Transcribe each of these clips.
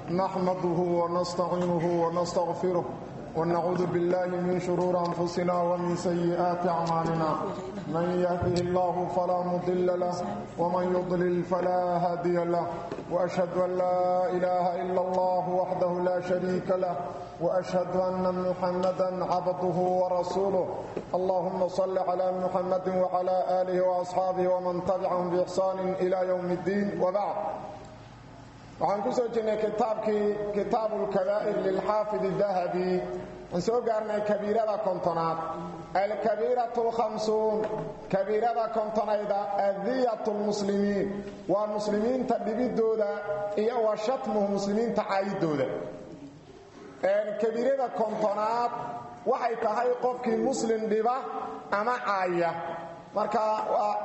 نحمده ونستعينه ونستغفره ونعوذ بالله من شرور أنفسنا ومن سيئات أعمالنا من يهده الله فلا مضل له ومن يضلل فلا هادي له وأشهد أن لا إله إلا الله وحده لا شريك له وأشهد أن محمدا عبده ورسوله اللهم صل على محمد وعلى آله وأصحابه ومن تبعهم بإحسان إلى يوم الدين وبعد waxaan ku soo jirnay kitaabkii kitaabu lkabaa'ir lilxaafid dahabi aan soo gaarnay kabiirada kontonaad alkabiiratu lkhamsuun kabiirada kontonayda adiyat lmuslimiin waa muslimiinta dhibidooda iyo wa shatmuhu muslimiinta caayidooda kabiirada kontonaad waxay tahay qofkii muslim dhiba ama caaya marka waa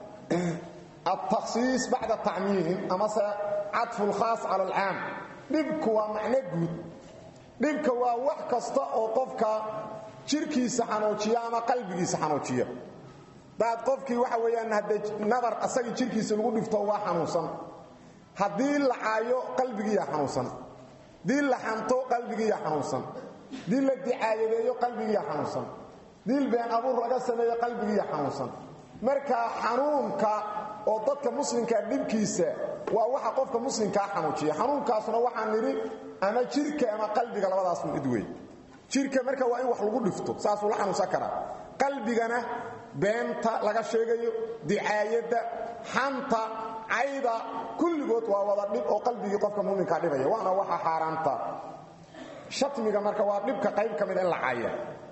التخصيص بعد التعميم أما عطف الخاص على العام dhibku waa macno guud dhibka waa wax kasta oo qofka jirkiisa xanuujiya ama qalbigiisa xanuujiya daad qofkii waxa weeyaan hadday nabar asagii jirkiisa lagu dhifto waa xanuunsan haddii la caayo qalbigiiya xanuunsan dii la xanto qalbigiiya xanuunsan dii la dicaayadeeyo qalbigiiya xanuunsan diil been abuur laga sameeyo qalbigiiya xanuunsan marka xanuunka oo dadka muslimkaa dhibkiisa waa waxa qofka muslimkaa xanuujiya xanuunkaasuna waxaan nidhi ama jirka ama qalbiga labadaas mid wey jirka marka waa in wax lagu dhifto saasuu la xanuunsan karaa qalbigana beenta laga sheegayo dicaayadda xanta cayda kulligood waa wada dhib oo qalbigii qofka muminkaa dhibaya waana waxa xaaraanta shatmiga marka waa dhibka qayb ka mid in la caaya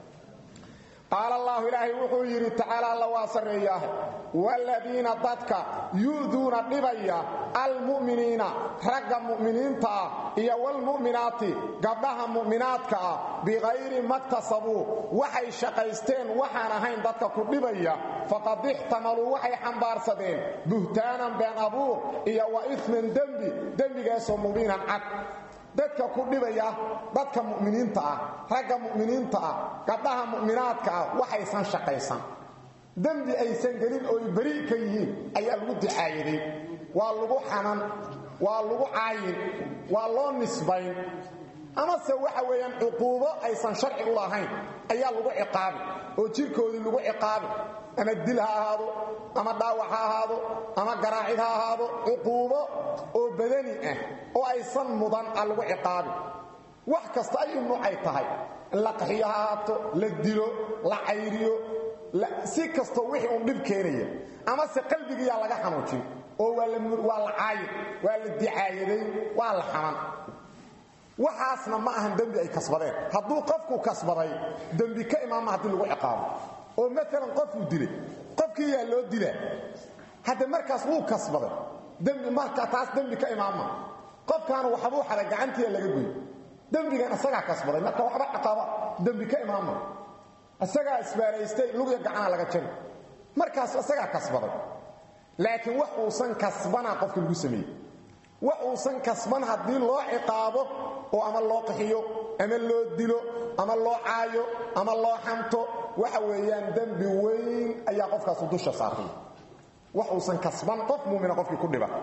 qaal allaahu ilaahay wuxuu yidhi tacaala alla waa sarreeyaah waaladiina dadka yu'duuna dhibaya almu'miniina ragga mu'miniinta ah iyo waalmu'minaati gabdhaha mu'minaadka ah bikayri maktasabuu waxay shaqaysteen waxaan ahayn dadka ku dhibaya faqad ixtamaluu waxay xambaarsadeen buhtaanan been abuur iyo wa ifman dembi dembigaasoo mubiinan cad dadka ku dhibaya dadka mu'miniinta ah ragga mu'miniinta ah gabdhaha mu'minaadka ah waxaysan shaqaysan dembi aysan gelin ooy beri ka yihiin ayaa lagu dicaayaday waa lagu xanan waa lagu caayin waa loo nisbayn amase waxa weeyaan cuquubo aysan sharci u lahayn ayaa lagu ciqaabi oo jirkoodii lagu ciqaabi ama dil ha ahaado ama dhaawac ha ahaado ama garaacid ha ahaado cuquubo oo badani ah oo aysan mudan a lagu ciqaabi wax kasta ay nuucay tahay la qaxiyo ha ahaato la dilo la cayriyo si kastoo wixii uun dhib keenaya amase qalbigiyaa laga xanuujin oo waa la caayin waa la dicaayaday waa la xaman waxaasna ma ahan dembi ay kasbadeen hadduu qofku kasbaday dembi ka imaama haddii lagu ciqaabo oo maalan qofuu dilay qofkii yaa loo dilaa hadda markaas wuu kasbaday dembi marka taas dembi ka imaama qofkaana waxbuu xaday gacantiia laga goy dembigan isagaa kasbaday marka waxba ciqaaba dembi ka imaama isagaa isbaaraystay lugya gacana laga jari markaas isagaa kasbaday laakiin wax uusan kasbanaa qofka lagu sameeyey wax uusan kasban haddii loo ciqaabo oo ama loo qaxiyo ama loo dilo ama loo caayo ama loo xanto waxa weeyaan dembi weyn ayaa qofkaasu dusha saartay wax uusan kasban qof muumina qofkii ku dhiba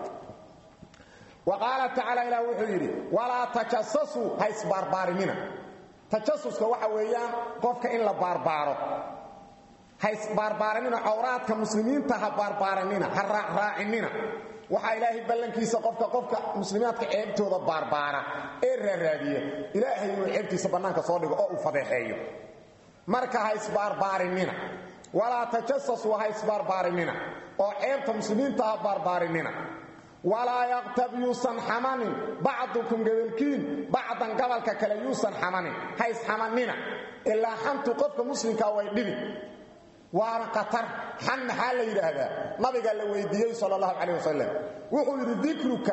wa qaala tacaala ilaah wuxuu yidhi walaa tajasasuu ha isbaarbaarinina tajasuska waxa weeyaan qofka in la baarbaaro ha isbaarbaarinina cawraadka muslimiinta ha baarbaaranina ha raacraacinina waxaa ilaahay ballankiisa qofka qofka muslimiaadka ceebtooda baarbaara ee raaraadiya ilaahay inuu ceebtiisa bannaanka soo dhigo oo uu fadeexeeyo marka ha isbaarbaarinina walaa tajasasuu ha isbaarbaarinina oo ceebta muslimiinta ha baarbaarinina walaa yaqtab yuusan xamanin bacdukum gabalkiin bacdan gabalka kale yuusan xamanin ha isxamannina ilaa xantu qofka muslimkaa way dhibi waana qatar xan maxaa la yidhaahdaa nabiga la weydiiyey sal اllahu calayh wasalam wuxuu yidhi dikruka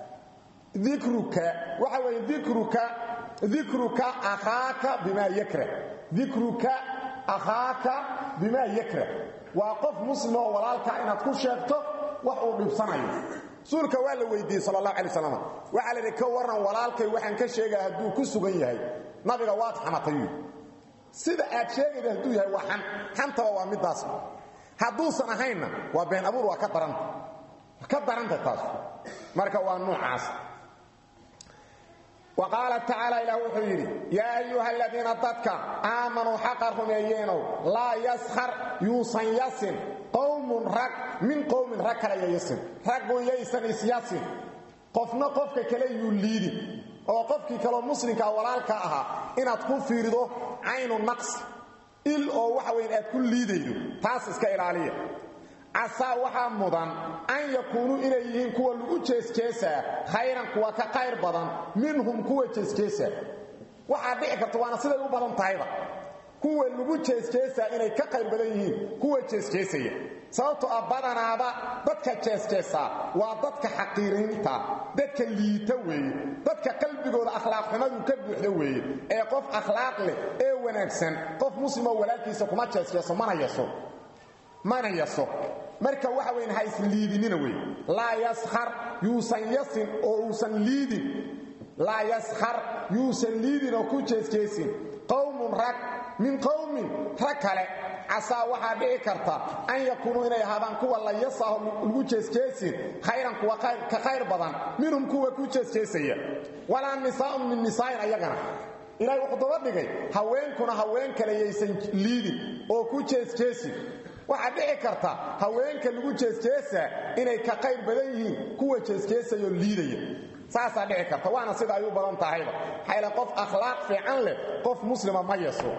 dikruka waxa weeye dikruka dikruka akhaaka bimaa yakrah dikruka akhaaka bimaa yakrah waa qof muslim oo walaalkaa inaad ku sheegto wax uu dhibsanayo rasuulka waa la weydiiyey sal اllahu alay waslam waxaa la yidhi ka warran walaalkay waxaan ka sheegaya hadduu ku sugan yahay nabiga waad xamatayuu sida aad sheegayda hadduu yahay waa xan xantaba waa midaas hadduusan ahaynna waa been abuur waa ka daranta ka daranta taas marka waa noocaas wa qaala tacaala ilaah wuxuu yidhi yaa ayuha aladiina dadka aamanuu xaqa rumeeyeenow laa yaskhar yuusan yasin qowmun rag min qowmin rag kale yayasin raggu yaysan isyasin qofna qofka kale yuu liidin oo qofkii kaleo muslimkaa walaalka ahaa inaad ku fiirido caynu naqsi il oo waxa weyn aad ku liidaydo taas iska ilaaliya casaa waxaa mudan an yakuunuu inay yihiin kuwa lagu jeesjeesaa khayran kuwa ka qayr badan minhum kuwa jeesjeesaa waxaa dhici karta waana siday u badan tahayba kuwa lagu jeesjeesaa inay ka qayr badan yihiin kuwa jeesjeesaya sababtoo ah badanaaba dadka jeesjeesaa waa dadka xaqiiriinta dadka liita weeye dadka qalbigooda akhlaaq xumadu ka buuxda weeye ee qof akhlaaq leh ee wanaagsan qof muslimoo walaalkiisa kuma jeesjeeso mana yaso mana yaso marka waxa weyn ha isliidinina wey laa yaskhar yuusan yasin oo uusan liidin laa yaskhar yuusan liidin oo ku jeesjeesin qowmun rag min qowmin rag kale casaa waxaa dhici karta an yakuunuu inay ahaadaan kuwa la yasaho lagu jeesjeesin khayran kuwa ka khayr badan minhum kuwa ku jeesjeesaya walaa nisaaun min nisaa'in ayagana ilaahay wuxuu daba dhigay haweenkuna haween kale yaysan liidin oo ku jeesjeesin waxaa dhici karta haweenka lagu jeesjeesaa inay ka qayr badan yihiin kuwa jeesjeesayoo liidaya saasaa dhici karta waana sida ay u badan tahayba xayla qof akhlaaq fiican leh qof muslima ma yeso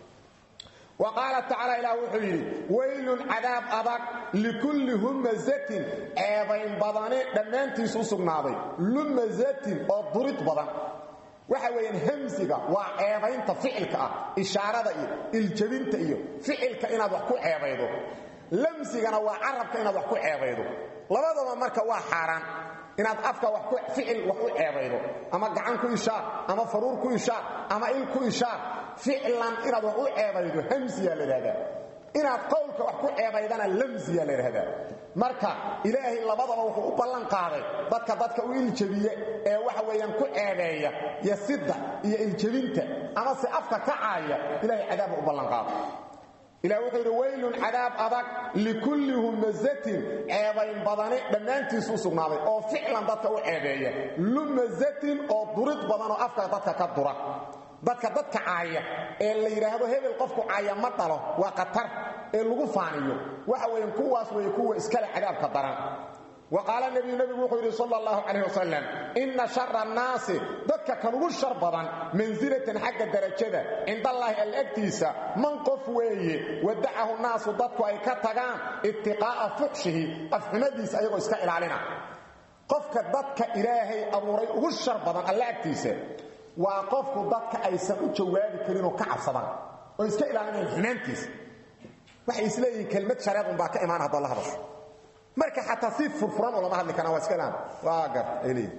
wa qaala tacaala ilaah wuxuu yidhi weylun cadaab adag likulli humazatin ceebayn badane dhammaantiis u sugnaaday lumazatin oo durid badan waxa weeyaan hamsiga waa ceebaynta ficilka ah ishaarada iyo iljabinta iyo ficilka inaad wax ku ceebaydo lamsigana waa carabka inaad wax ku ceebaydo labadaba marka waa xaaraan inaad afka ficil wax u ceebaydo ama gacan ku ishaar ama faruur ku ishaar ama il ku ishaar ficlan inaad wax u ceebaydo hamsiyaa la idhahdaa inaad qowlka wax ku ceebaydana lamsiyaa la idhahdaa marka ilaahay labadaba wuxuu u ballan qaaday dadka dadka u iljabiye ee waxa weeyaan ku ceebeeya yasidda iyo iljabinta ama se afka ka caaya ilahay cadaabba u ballan qaaday ilah wuxuu yidhi weylun cadaab adag likulli humazatin ceebayn badani dhammaantiis u sugnaaday oo ficlan dadka u ceebeeya lumazatin oo durid badan oo afka dadka ka dura dadka dadka caaya ee la yidhaahdo hebel qofku caaya ma dhalo waa khatar ee lagu faaniyo waxa weeyaan kuwaas weeye kuwa iskale cadaabka daran wa qaala nebiyu nebigu wuxuu yidhi sala allahu calayh wasalam inna shara annaasi dadka kan ugu shar badan mansilatan xagga darajada cindallaahi alla agtiisa man qof weeye wadacahu naasu dadku ay ka tagaan ibtiqaa'a fuxshihi afxumadiisa ayagoo iska ilaalina qofka dadka ilaahay abuuray ugu shar badan alla agtiisa waa qofku dadka aysan u jawaabi karin oo ka cabsadaan oo iska ilaalinayan xumaantiisa waxay isleeyihiin kelmad shareed unbaa ka imaan hadda la hadasho marka xataa si furfuran oo lama hadli karaan waa iska ilaan waa gar ay leeyihin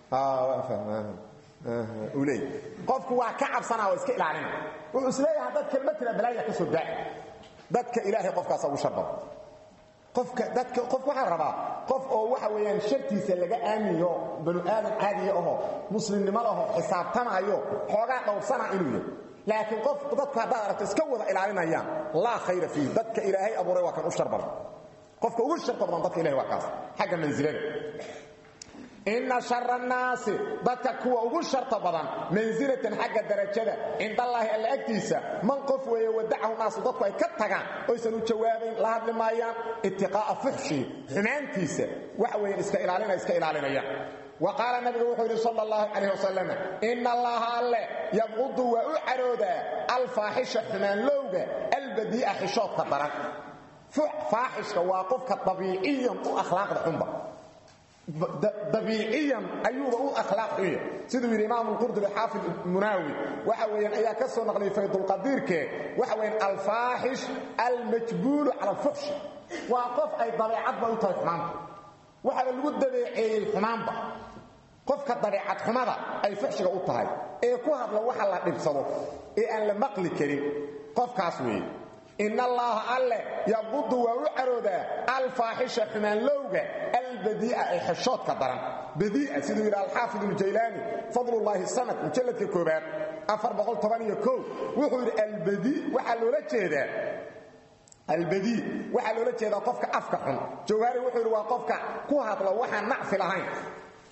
uu leeyahy qofku waa ka cabsanaa oo iska ilaalina wuxuu isleeyahay haddaad kelmad tira balaaya ka soo daaci dadka ilaahay qofkaasa ugu shar badan qofka dadka qof waxaa rabaa qof oo waxa weeyaan shartiisa laga aamiyo banu aadan caadiya ahoo muslimnimada ahoo xisaabtamaayo xoogaa dhowrsana inuu yahay laakiin qof dadku haddaad aragto iska wada ilaalinayaan laa khayra fiih dadka ilaahay abuuray waa kan u shar badan qofka ugu sharta badan dadka ilahay waa kaas xagga mansilada inna shara annaasi dadka kuwa ugu sharta badan mansilatan xagga darajada cindallaahi alla agtiisa man qof weeye wadacahu naasu dadku ay ka tagaan oysan u jawaabayn la hadli maayaan itiqaa'a fuxshii xumaantiisa waxa weeyaan iska ilaalina iska ilaalinayaan wa qaala nabigu wuxuu yidhi sal allahu calayh wasalam ina allaha alle yabqudu waa u caroodaa alfaaxisha xumaanlowga albadii'a xishoodka daran faaxishka waa qofka dabiiciyan u akhlaaqda xunba dabiiciyan ayuuba u akhlaaq xunya siduu yidhi imaamu qurdubi xaafid munaawi waxa weeyaan ayaa ka soo naqliyay faydulqadiirkee waxa weeyaan alfaaxish almajbuulu cala alfuxshi waa qof ay dabeecadba u tahay xumaanta waxaaba lagu dabeeceeyey xumaanba qofka dabeecad xumada ay fuxshiga u tahay ee ku hadla waxa la dhibsado ee aan la maqli karin qofkaas weeye in allaha alle yaqudu waa u caroodaa alfaaxisha xumaanlowga albadii'a ee xeshoodka daran badii'a siduu yidhi alxaafid اljaylaani fadlullaahi sanad mujalladka koobaad wuxuu yidhi albadii waxaa loola jeedaa albadii waxaa loola jeedaa qofka afka xun jawhaari wuxuu yidhi waa qofka ku hadla waxaan nacfi lahayn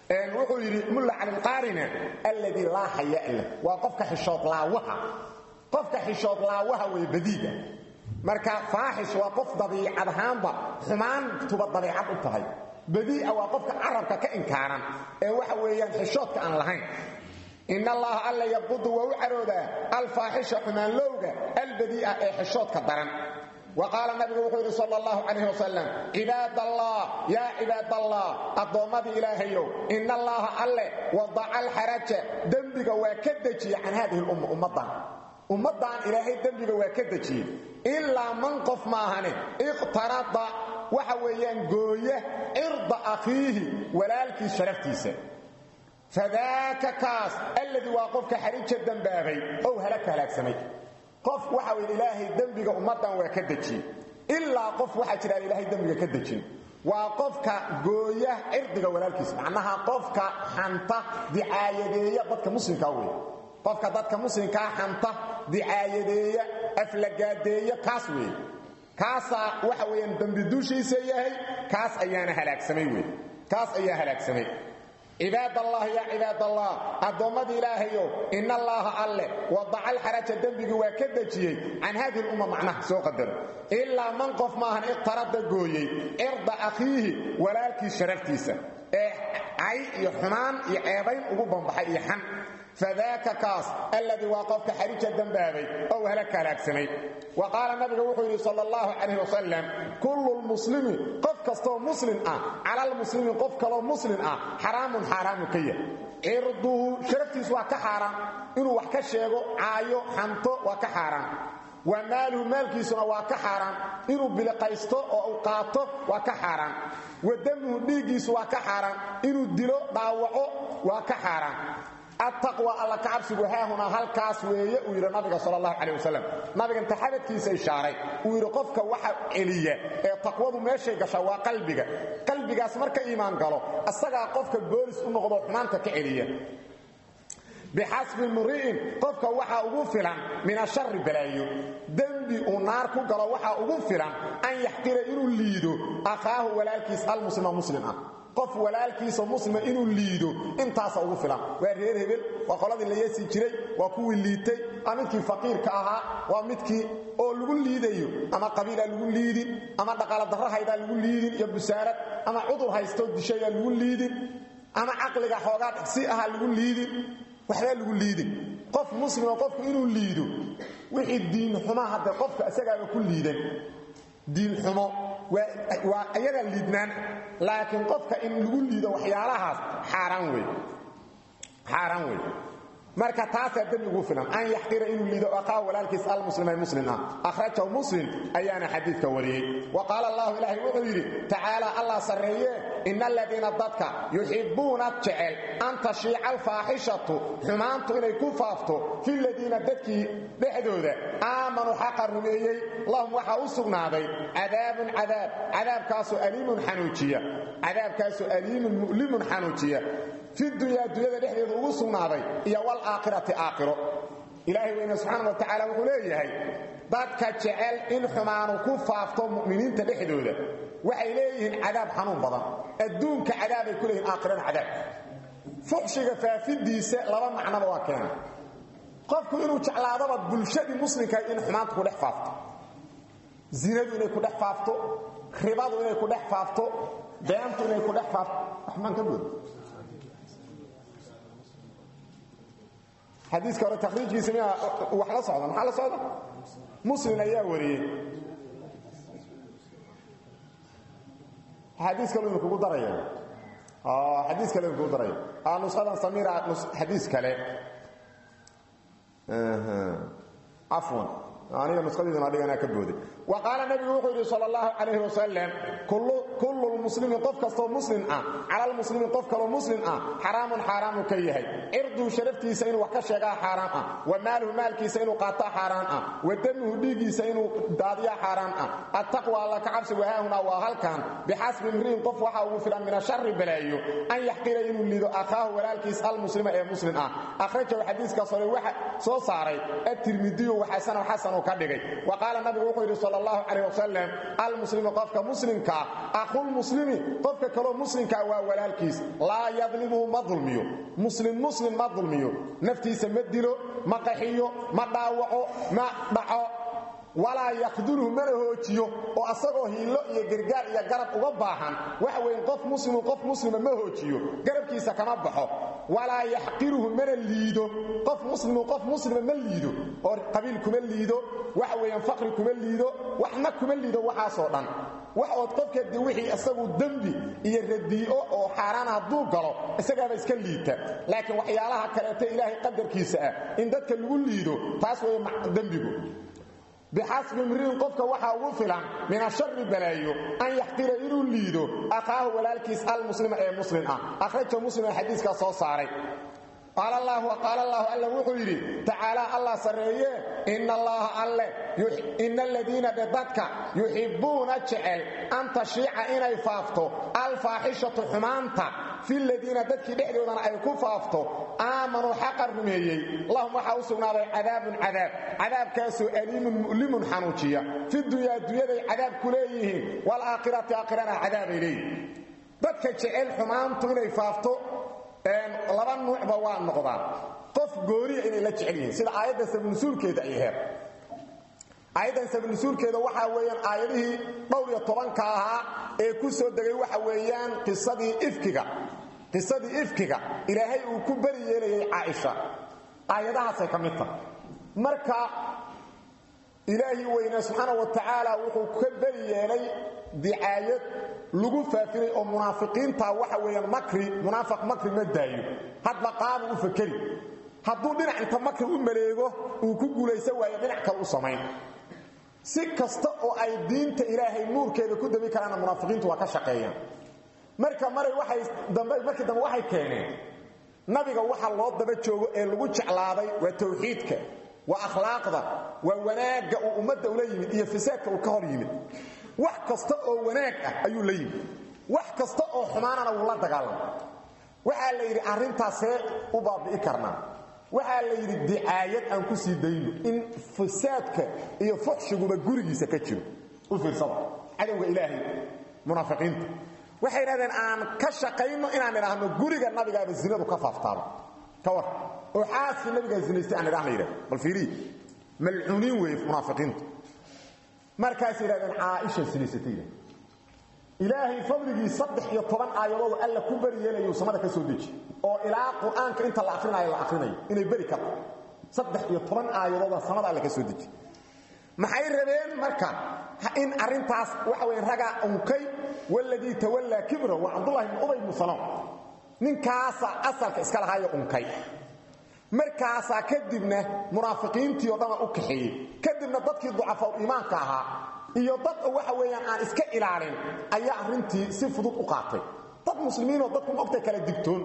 wuxuu yidhi mulla calilqaarina alladii laa xayaa lah waa qofka xishood laawaha qofka xishood laawaha way badiiga marka faaxish waa qof dabiicad ahaanba xumaantuba dabiicad u tahay badii'a waa qofka carabka ka inkaaran ee waxa weeyaan xishoodka aan lahayn in allaha alla yabqudu waa u caroodaa alfaaxisha xumaanlowga albadii'a ee xishoodka daran wa qaala nabigu wuxuu yidhi sal allahu calayh wasalam cibaad allah yaa cibaad allah addoommadii ilaahayow in allaha alle wadaca alxaraja dembiga waa ka dejiye can haadihi lumma ummaddan ummaddan ilaahay dembiga waa ka dejiyey ilaa man qof maahane iqtarada waxa weeyaan gooya cirda akhiihi walaalkiis sharaftiisa fadaaka kaas alladii waa qofka xarija dembaabay ow halaka halaagsamay qof waxa weyn ilaahay dembiga ummaddan waa ka dejiyey ilaa qof waxaa jiraan ilaahay dembiga ka dejin waa qofka gooya cirdiga walaalkiisa macnaha qofka xanta dicaayadeeya dadka muslimkaa wey qofka dadka muslimkaa xanta dicaayadeeya aflagaadeeya kaas weeye kaasaa waxa weeyaan dembi dushiisa yahay kaas ayaana halaagsamay wey kaas ayaa halaagsamay cibaad allah yaa cibaad allah addoommadii ilaahayow in allaaha alle wadaca alxaraja dembigii waa ka dejiyey can haadihi lumma macnaha soo qadaro ilaa man qof maahan iqtarada gooyey cirda akhiihi walaalkiis sharaftiisa ee cay iyo xumaan iyo ceebayn ugu bambaxay iyo xan fadaaka kaas alladii waa qofka xarija dembaabay ow halaka halaagsamay wa qaala nabiga wuxuu yidhi sal allahu calayh wasalam kullu lmuslimi qof kastoo muslim ah cala lmuslimi qof kaloo muslim ah xaraamun xaaraamu ka yahay cirduhu sharaftiisu waa ka xaaraan inuu wax ka sheego caayo xanto waa ka xaaraan wa maaluhu maalkiisuna waa ka xaaraan inuu biliqaysto oo uu qaato waa ka xaaraan wa damuhu dhiiggiisu waa ka xaaraan inuu dilo dhaawaco waa ka xaaraan attaqwa alla ka cabsigu haahunaa halkaas weeye uu yidhi nabiga sal allahu calay wasalam nabiga inta xabadkiisa ishaaray uu yidhi qofka waxa celiya ee taqwadu meeshay gashaa waa qalbiga qalbigaas marka iimaan galo asagaa qofka boolis u noqdo xumaanta ka celiya bixasbi mri'in qofka waxaa ugu filan min ashari balaayo dembi uu naar ku galo waxaa ugu filan an yaxqira inuu liido akhaahu walaalkiis almuslima muslim ah qof walaalkiisa muslima inuu liido intaasa ugu filan waa reer hebel waa qoladii la yeesi jiray waa kuwii liitay waa midkii faqiirka ahaa waa midkii oo lagu liidayo ama qabiilaa lagu liidin ama dhaqaala darro haydaa lagu liidin iyo busaarad ama cudur haystoo dishayaa lagu liidin ama caqliga xoogaa dhigsi ahaa lagu liidin waxbaa lagu liidin qof muslima qofku inuu liido wixii diinxuma hadde qofka isagaaba ku liidan diinxumo waa ayaga liidnaan laakiin qofka in lagu liido waxyaalahaas xaaraan wey xaaraan wey marka taasaa dembigu filan an yaxqira inuu liido aqaa walaalkiis almuslima muslim ah akhrajahu muslim ayaana xadiidka wariyey wa qaala allahu ilaahay wuxuu yidhi tacaala allah sarreeye ina aladiina dadka yuxibbuuna jecel an tashiica alfaaxishatu xumaantu inay ku faafto fi ladiina dadkii dhexdooda aamanuu xaqa rumeeyey lahum waxaa u sugnaaday cadaabun cadaab cadaabkaasoo aliimun xanuujiya cadaabkaasoo aliimun mu'limun xanuujiya fi dunyaa dunyada dhexdeeda ugu sugnaaday iyo walaaakhirati aakhiro ilaahay weyne subxaana wa tacaala wuxuu leeyahay dadka jecel in xumaanu ku faafto mu'miniinta dhexdooda waxay leeyihiin cadaab xanuun badan adduunka cadaabay ku leeyihin aakhirana cadaab fuxshiga faafidiisa laba macnaba waa keena qofku inuu jeclaadaba bulshadii muslimka in xumaanta ku dhex faafto zinadu inay ku dhex faafto ribadu inay ku dhex faafto beentu inay ku dhex faafto waxmaan ka good xadiiska hore takhriijkiisa miyaa wax la socda maxaa la socda muslim ayaa wariyey xadiis kale idin kugu daraya xadiis kale idin kugu daraya nushadan samira xadiis kale cafwan aniga nusadiidana dhiganaa ka booday wa qaala nabigu wuxuu yidhi sal allahu calayh wasalam kullu lmuslimi qof kastoo muslim ah cala lmuslimi qof kaloo muslim ah xaraamun xaaraamu ka yahay cirduu sharaftiisa inuu wax ka sheegaa xaaraam ah wa maaluhu maalkiisa inuu qaataa xaaraan ah wa damuhu dhiiggiisa inuu daadiyaa xaaraan ah attaqwa alla ka cabsi wahaahunaa waa halkan bixasbi imri'in qof waxaa ugu filan min ashari balaayo an yaxqira inuu lido akhaahu walaalkiis almuslima ee muslim ah akhrajahu xadiiskaas hore waxa soo saaray atirmidiyu waxasana xasan ka dhigay wa qaala nabigu wuxuu yidhi sal allahu calayh wasalam almuslimu qofka muslimkaa aqulmuslimi qofka kaloo muslimkaa waa walaalkiis laa yadlimuhu ma dulmiyo muslim muslim ma dulmiyo naftiisa ma dilo ma qaxiyo ma dhaawaco ma dhaco walaa yakdulhu mana hoojiyo oo asagoo hiillo iyo gargaar iyo garab uga baahan waxa weyn qof muslimu qof muslima ma hoojiyo garabkiisa kama baxo walaa yaxqiruhu mana liido qof muslimu qof muslima ma liido oo qabiil kuma liido waxa weeyaan faqri kuma liido waxna kuma liido waxaasoo dhan wax ood qofkeedii wixii isagu dembi iyo radii'o oo xaaraan hadduu galo isagaaba iska liita laakiin waxyaalaha kaleeto ilaahay qadarkiisa ah in dadka lagu liido taas weeye dembigu bixasbi imriin qofka waxaa ugu filan min ashari balaayo an yaxqira inuu liido akhaahu walaalkiis almuslima ee muslim ah akhraja muslima xadiiskaa soo saaray qaal allaahu qaal allaahu alla wuxuu yidhi tacaalaa allah sarreeye ina allaaha alle ina aladiina dhe dadka yuxibbuuna jecel an tashiica inay faafto alfaaxishatu xumaanta fi ladiina dadkii dhexdoodana ay ku faafto aamanuu xaqa rumeeyey lahum waxaa u sugnaaday cadaabun cadaab cadaabkaasoo aliimun mu'limun xanuujiya fi dunyaa dunyaday cadaab ku leeyihiin waalaakhirati aakhirana cadaabay leeyihin dadka jecel xumaantu inay faafto laba nuucba waa noqdaan qof gooniya inay la jecel yihiin sida aayadda sabnusuulkeeda ay aheed aayaddan sabnusuulkeeda waxaa weeyaan aayadihii dhowr iyo tobanka ahaa ee ku soo degay waxa weeyaan qisadii ifkiga qisadii ifkiga ilaahay uu ku beri yeelayay caaisha aayadahaasay ka mid tahay marka ilaahi weynaa subxaana wa tacaala wuxuu ka beri yeelay dicaayad lagu faafinay oo munaafiqiinta waxa weeyaan makri munaafiq makri ma daayo hadba qaabu u fakeri hadduu dhinac inta makri u maleego uu ku guulaysan waayo dhinac kale u samayn si kasta oo ay diinta ilaahay nuurkeeda ku dabi karaana munaafiqiintu waa ka shaqeeyaan marka maray waxay dambe markii dambe waxay keeneen nabiga waxa loo daba joogo ee lagu jeclaaday waa tawxiidka waa akhlaaqda waa wanaagga uu ummadda ula yimid iyo fasaadka uu ka hor yimid wax kasta oo wanaag ah ayuu la yimid wax kasta oo xumaanana wuu la dagaalamay waxaa la yidhi arrintaasee u baabi'i karnaa waxaa la yidhi dicaayad aan ku sii dayno in fasaadka iyo fuxshiguba gurigiisa ka jiro u fiirsada cadowga ilaahay munaafiqiinta waxay idhahdeen aan ka shaqayno inaan idhaahno guriga nabigaaba zinadu ka faaftaaba ka war oo xaaskii nabigaa zinaystay aan idhahna yidhahdo bal fiiriyi malcuuniin weeye munaafiqiintu markaas yidhahdeen caaisha sinaysatay yidhahd ilaahay fadligii saddex iyo toban aayadood alla ku beri yeelayu samada ka soo deji oo ilaa qur-aanka inta la akrinaayo la akrinayo inay beri karto saddex iyo toban aayadooda samada alla ka soo deji maxay rabeen marka in arintaas waxa weyn ragaa unkay waladii tawallaa kibra waa cabdullahi ibn ubay ibnu salaam ninkaasaa asalka iska lahaayo unkay markaasaa kadibna munaafiqiintii oo dhana u kaxeeyey kadibna dadkii ducafaw iimaanka ahaa iyo dad waxa weeyaan aan iska ilaalin ayaa arrintii si fudud u qaatay dad muslimiinoo dadku mogta kala digtoon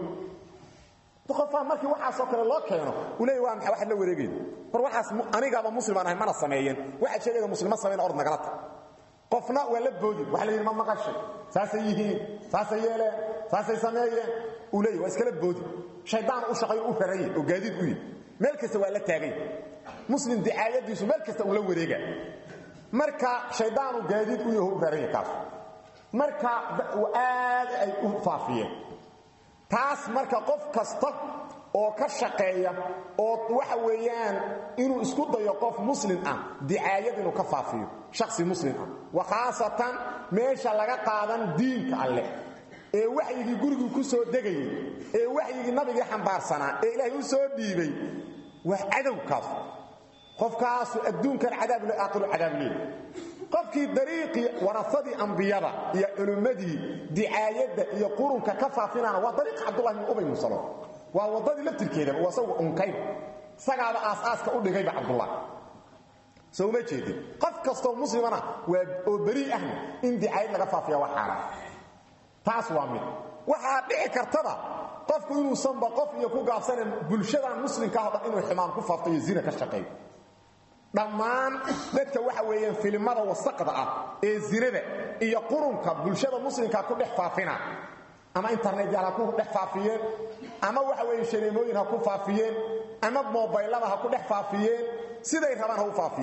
qofaa markii waxaasoo kale loo keeno uu leey waa maxay waxaad la wareegayda war waxaas anigaaba muslimaan ahay mana sameeyeen waxaad sheegayda muslima samayn ord nagala tag qofna waa la boodi waxa la yidhi ma maqashay saasay yihiin saasay yeeleen saasay sameeyeen uu leeyahy waa iskala boodi shaydaan u shaqayo u raranye oo gaadiid u yihi meel kasta waa la taagay muslim dicaayadiisu meel kasta uu la wareega marka shaydaanu gaadiid u yaho u raranya kaas marka aad ay u faafiyeen taas marka qof kasta oo ka shaqeeya oo waxa weeyaan inuu isku dayo qof muslim ah dicaayad inuu ka faafiyo shakhsi muslim ah wa khaasatan meesha laga qaadan diinka alleh ee waxyigii gurigii ku soo degayay ee waxyigii nabigii xambaarsanaa ee ilaahay u soo dhiibay waa cadowkaas qofkaasu adduunkan cadaab le aakhiru cadaab leey qofkii dariiqii warasadii ambiyada iyo culummadii dicaayadda iyo qurunka ka faafinaana waa dariiqa cabdullahi bin ubay musalo waa waddadii laftirkeedaba waa isagu unkayba isagaaba aas-aaska u dhigayba cabdullah soo uma jeedin qof kastoo muslimana waa oo berii ahna in dicaayad laga faafiya waa xaaraan taas waa mid waxaa dhici kartaba qofku inuusanba qof iyo ku gaabsanan bulshadan muslimka ah o dhan inuu xumaan ku faafto iyo zina ka shaqeeyo dhammaan dadka waxa weeyaan filimada wasaqda ah ee zinada iyo qurunka bulshada muslimka ku dhex faafina ama internet yaal ha ku dhex faafiyeen ama waxa weeye shaneemooyin ha ku faafiyeen ama mobaylada ha ku dhex faafiyeen siday rabaan ha u faafiyeen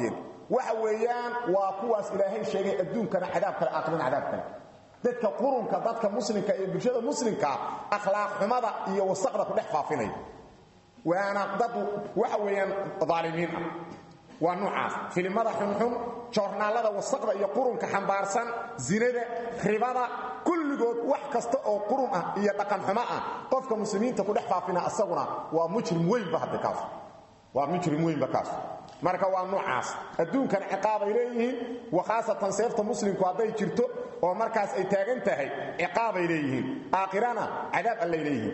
waxa weeyaan waa kuwaas ilaahay sheegay adduunkana cadaab kale aakhirana cadaab kale dadka qurunka dadka muslimka iyo bulshada muslimka akhlaaq xumada iyo wasaqda ku dhex faafinaya waana dad waxa weeyaan daalimiin ah waa noocaas filimada xunxun joornaalada wasaqda iyo qurunka xambaarsan zinada ribada kulligood wax kasta oo qurun ah iyo dhaqan xumo ah qofka muslimiinta ku dhex faafina asaguna waa mujrim weynba hadda kaas waa mujrim weynba kaas marka waa noocaas adduunkana ciqaabay leeyihiin wa khaasatan seefta muslimku hadday jirto oo markaas ay taagan tahay ciqaabay leeyihiin aakhirana cadaab allay leeyihiin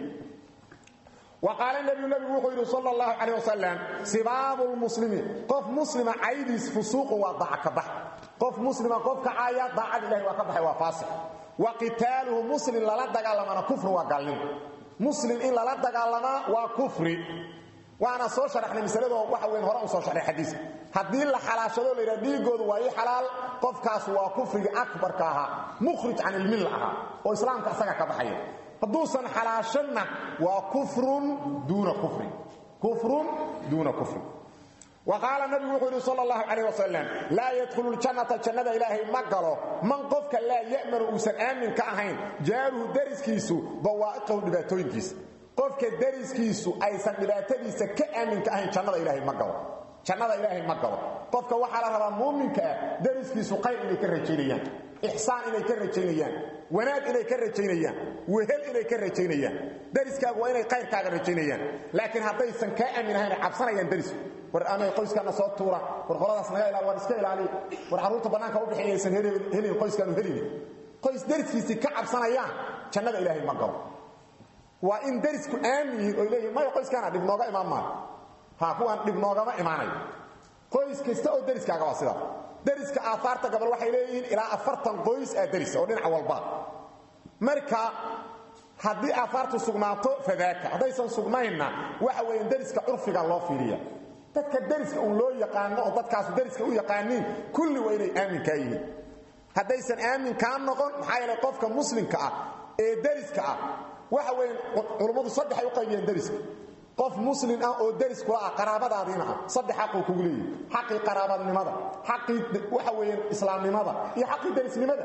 وقال النبي النبي وحيد صلى الله عليه وسلم سباب المسلمين قف مسلم عيديس فسوق وضع كبح قف مسلم قف كعايا ضاع الله وكبح وفاسق وقتاله مسلم لا دغالما كفر وقالين مسلم إن لا دغالما وكفر وانا soo sharaxnay misalada waxa weyn hore u soo sharaxay xadiis hadii la xalaashado la yiraahdo dhiigoodu waa ay xalaal qofkaas waa kufriga akbarka aha mukhrij an al-millah oo islaamka asaga ka baxaya hadduusan xalaashanna waa kufrun duuna kufrin kufrun duuna kufrin وقال النبي وحده صلى الله عليه وسلم لا يدخل الجنة جنة إلهي مقاله من قفك لا يأمن أوسن آمن كأهين جاره درس كيسو بوائقه لباتوين كيس قفك درس كيسو أيسان لباتديس كأمن كأهين جنة إلهي مقاله جنة إلهي مقاله قفك وحال ربا مؤمن كدرس كيسو قيل إليك الرجينيان إحسان إليك الرجينيان wanaag inay ka rajaynayaan wehel inay ka rajaynayaan dariskaagu waa inay qayrkaaga rajaynayaan laakiin haddaysan kaa aaminahayn cabsanayaan darisku war amay qoyskaana soo tuura war qoladaas naga ilaali war iska ilaaliya war carruurta bannaanka u bixinaysan helin qoyskaanu helin qoys dariskiisii ka cabsanayaan jannada ilaahay ma galo waa in darisku aamin yihiin oy leeyihin maya qoyskaana dhib nooga imaan maayo ha kuwaan dhib noogama imaanayo qoys kasta oo dariskaaga waa sidaas dariska aafaarta gabal waxay leeyihiin ilaa afartan qoys aa daris oo dhinac walba marka haddii aafaartu sugnaato fadaaka haddaysan sugnaynna waxa weeyaan dariska curfiga loo fiiriya dadka dariska uun loo yaqaano oo dadkaasu dariska u yaqaaniin kulli waa inay aaminkaa yihiin haddaysan aaminkaa noqon maxaa yeelay qofka muslimka ah ee dariska ah waxa weeyaan culummadu saddex ay u qaybiyeen dariska qof muslim ah oo daris kula ah qaraabadaadiina ah saddex xaquu kugu leeyahay xaqii qaraabadnimada xaqii waxa weeyaan islaamnimada iyo xaqii darisnimada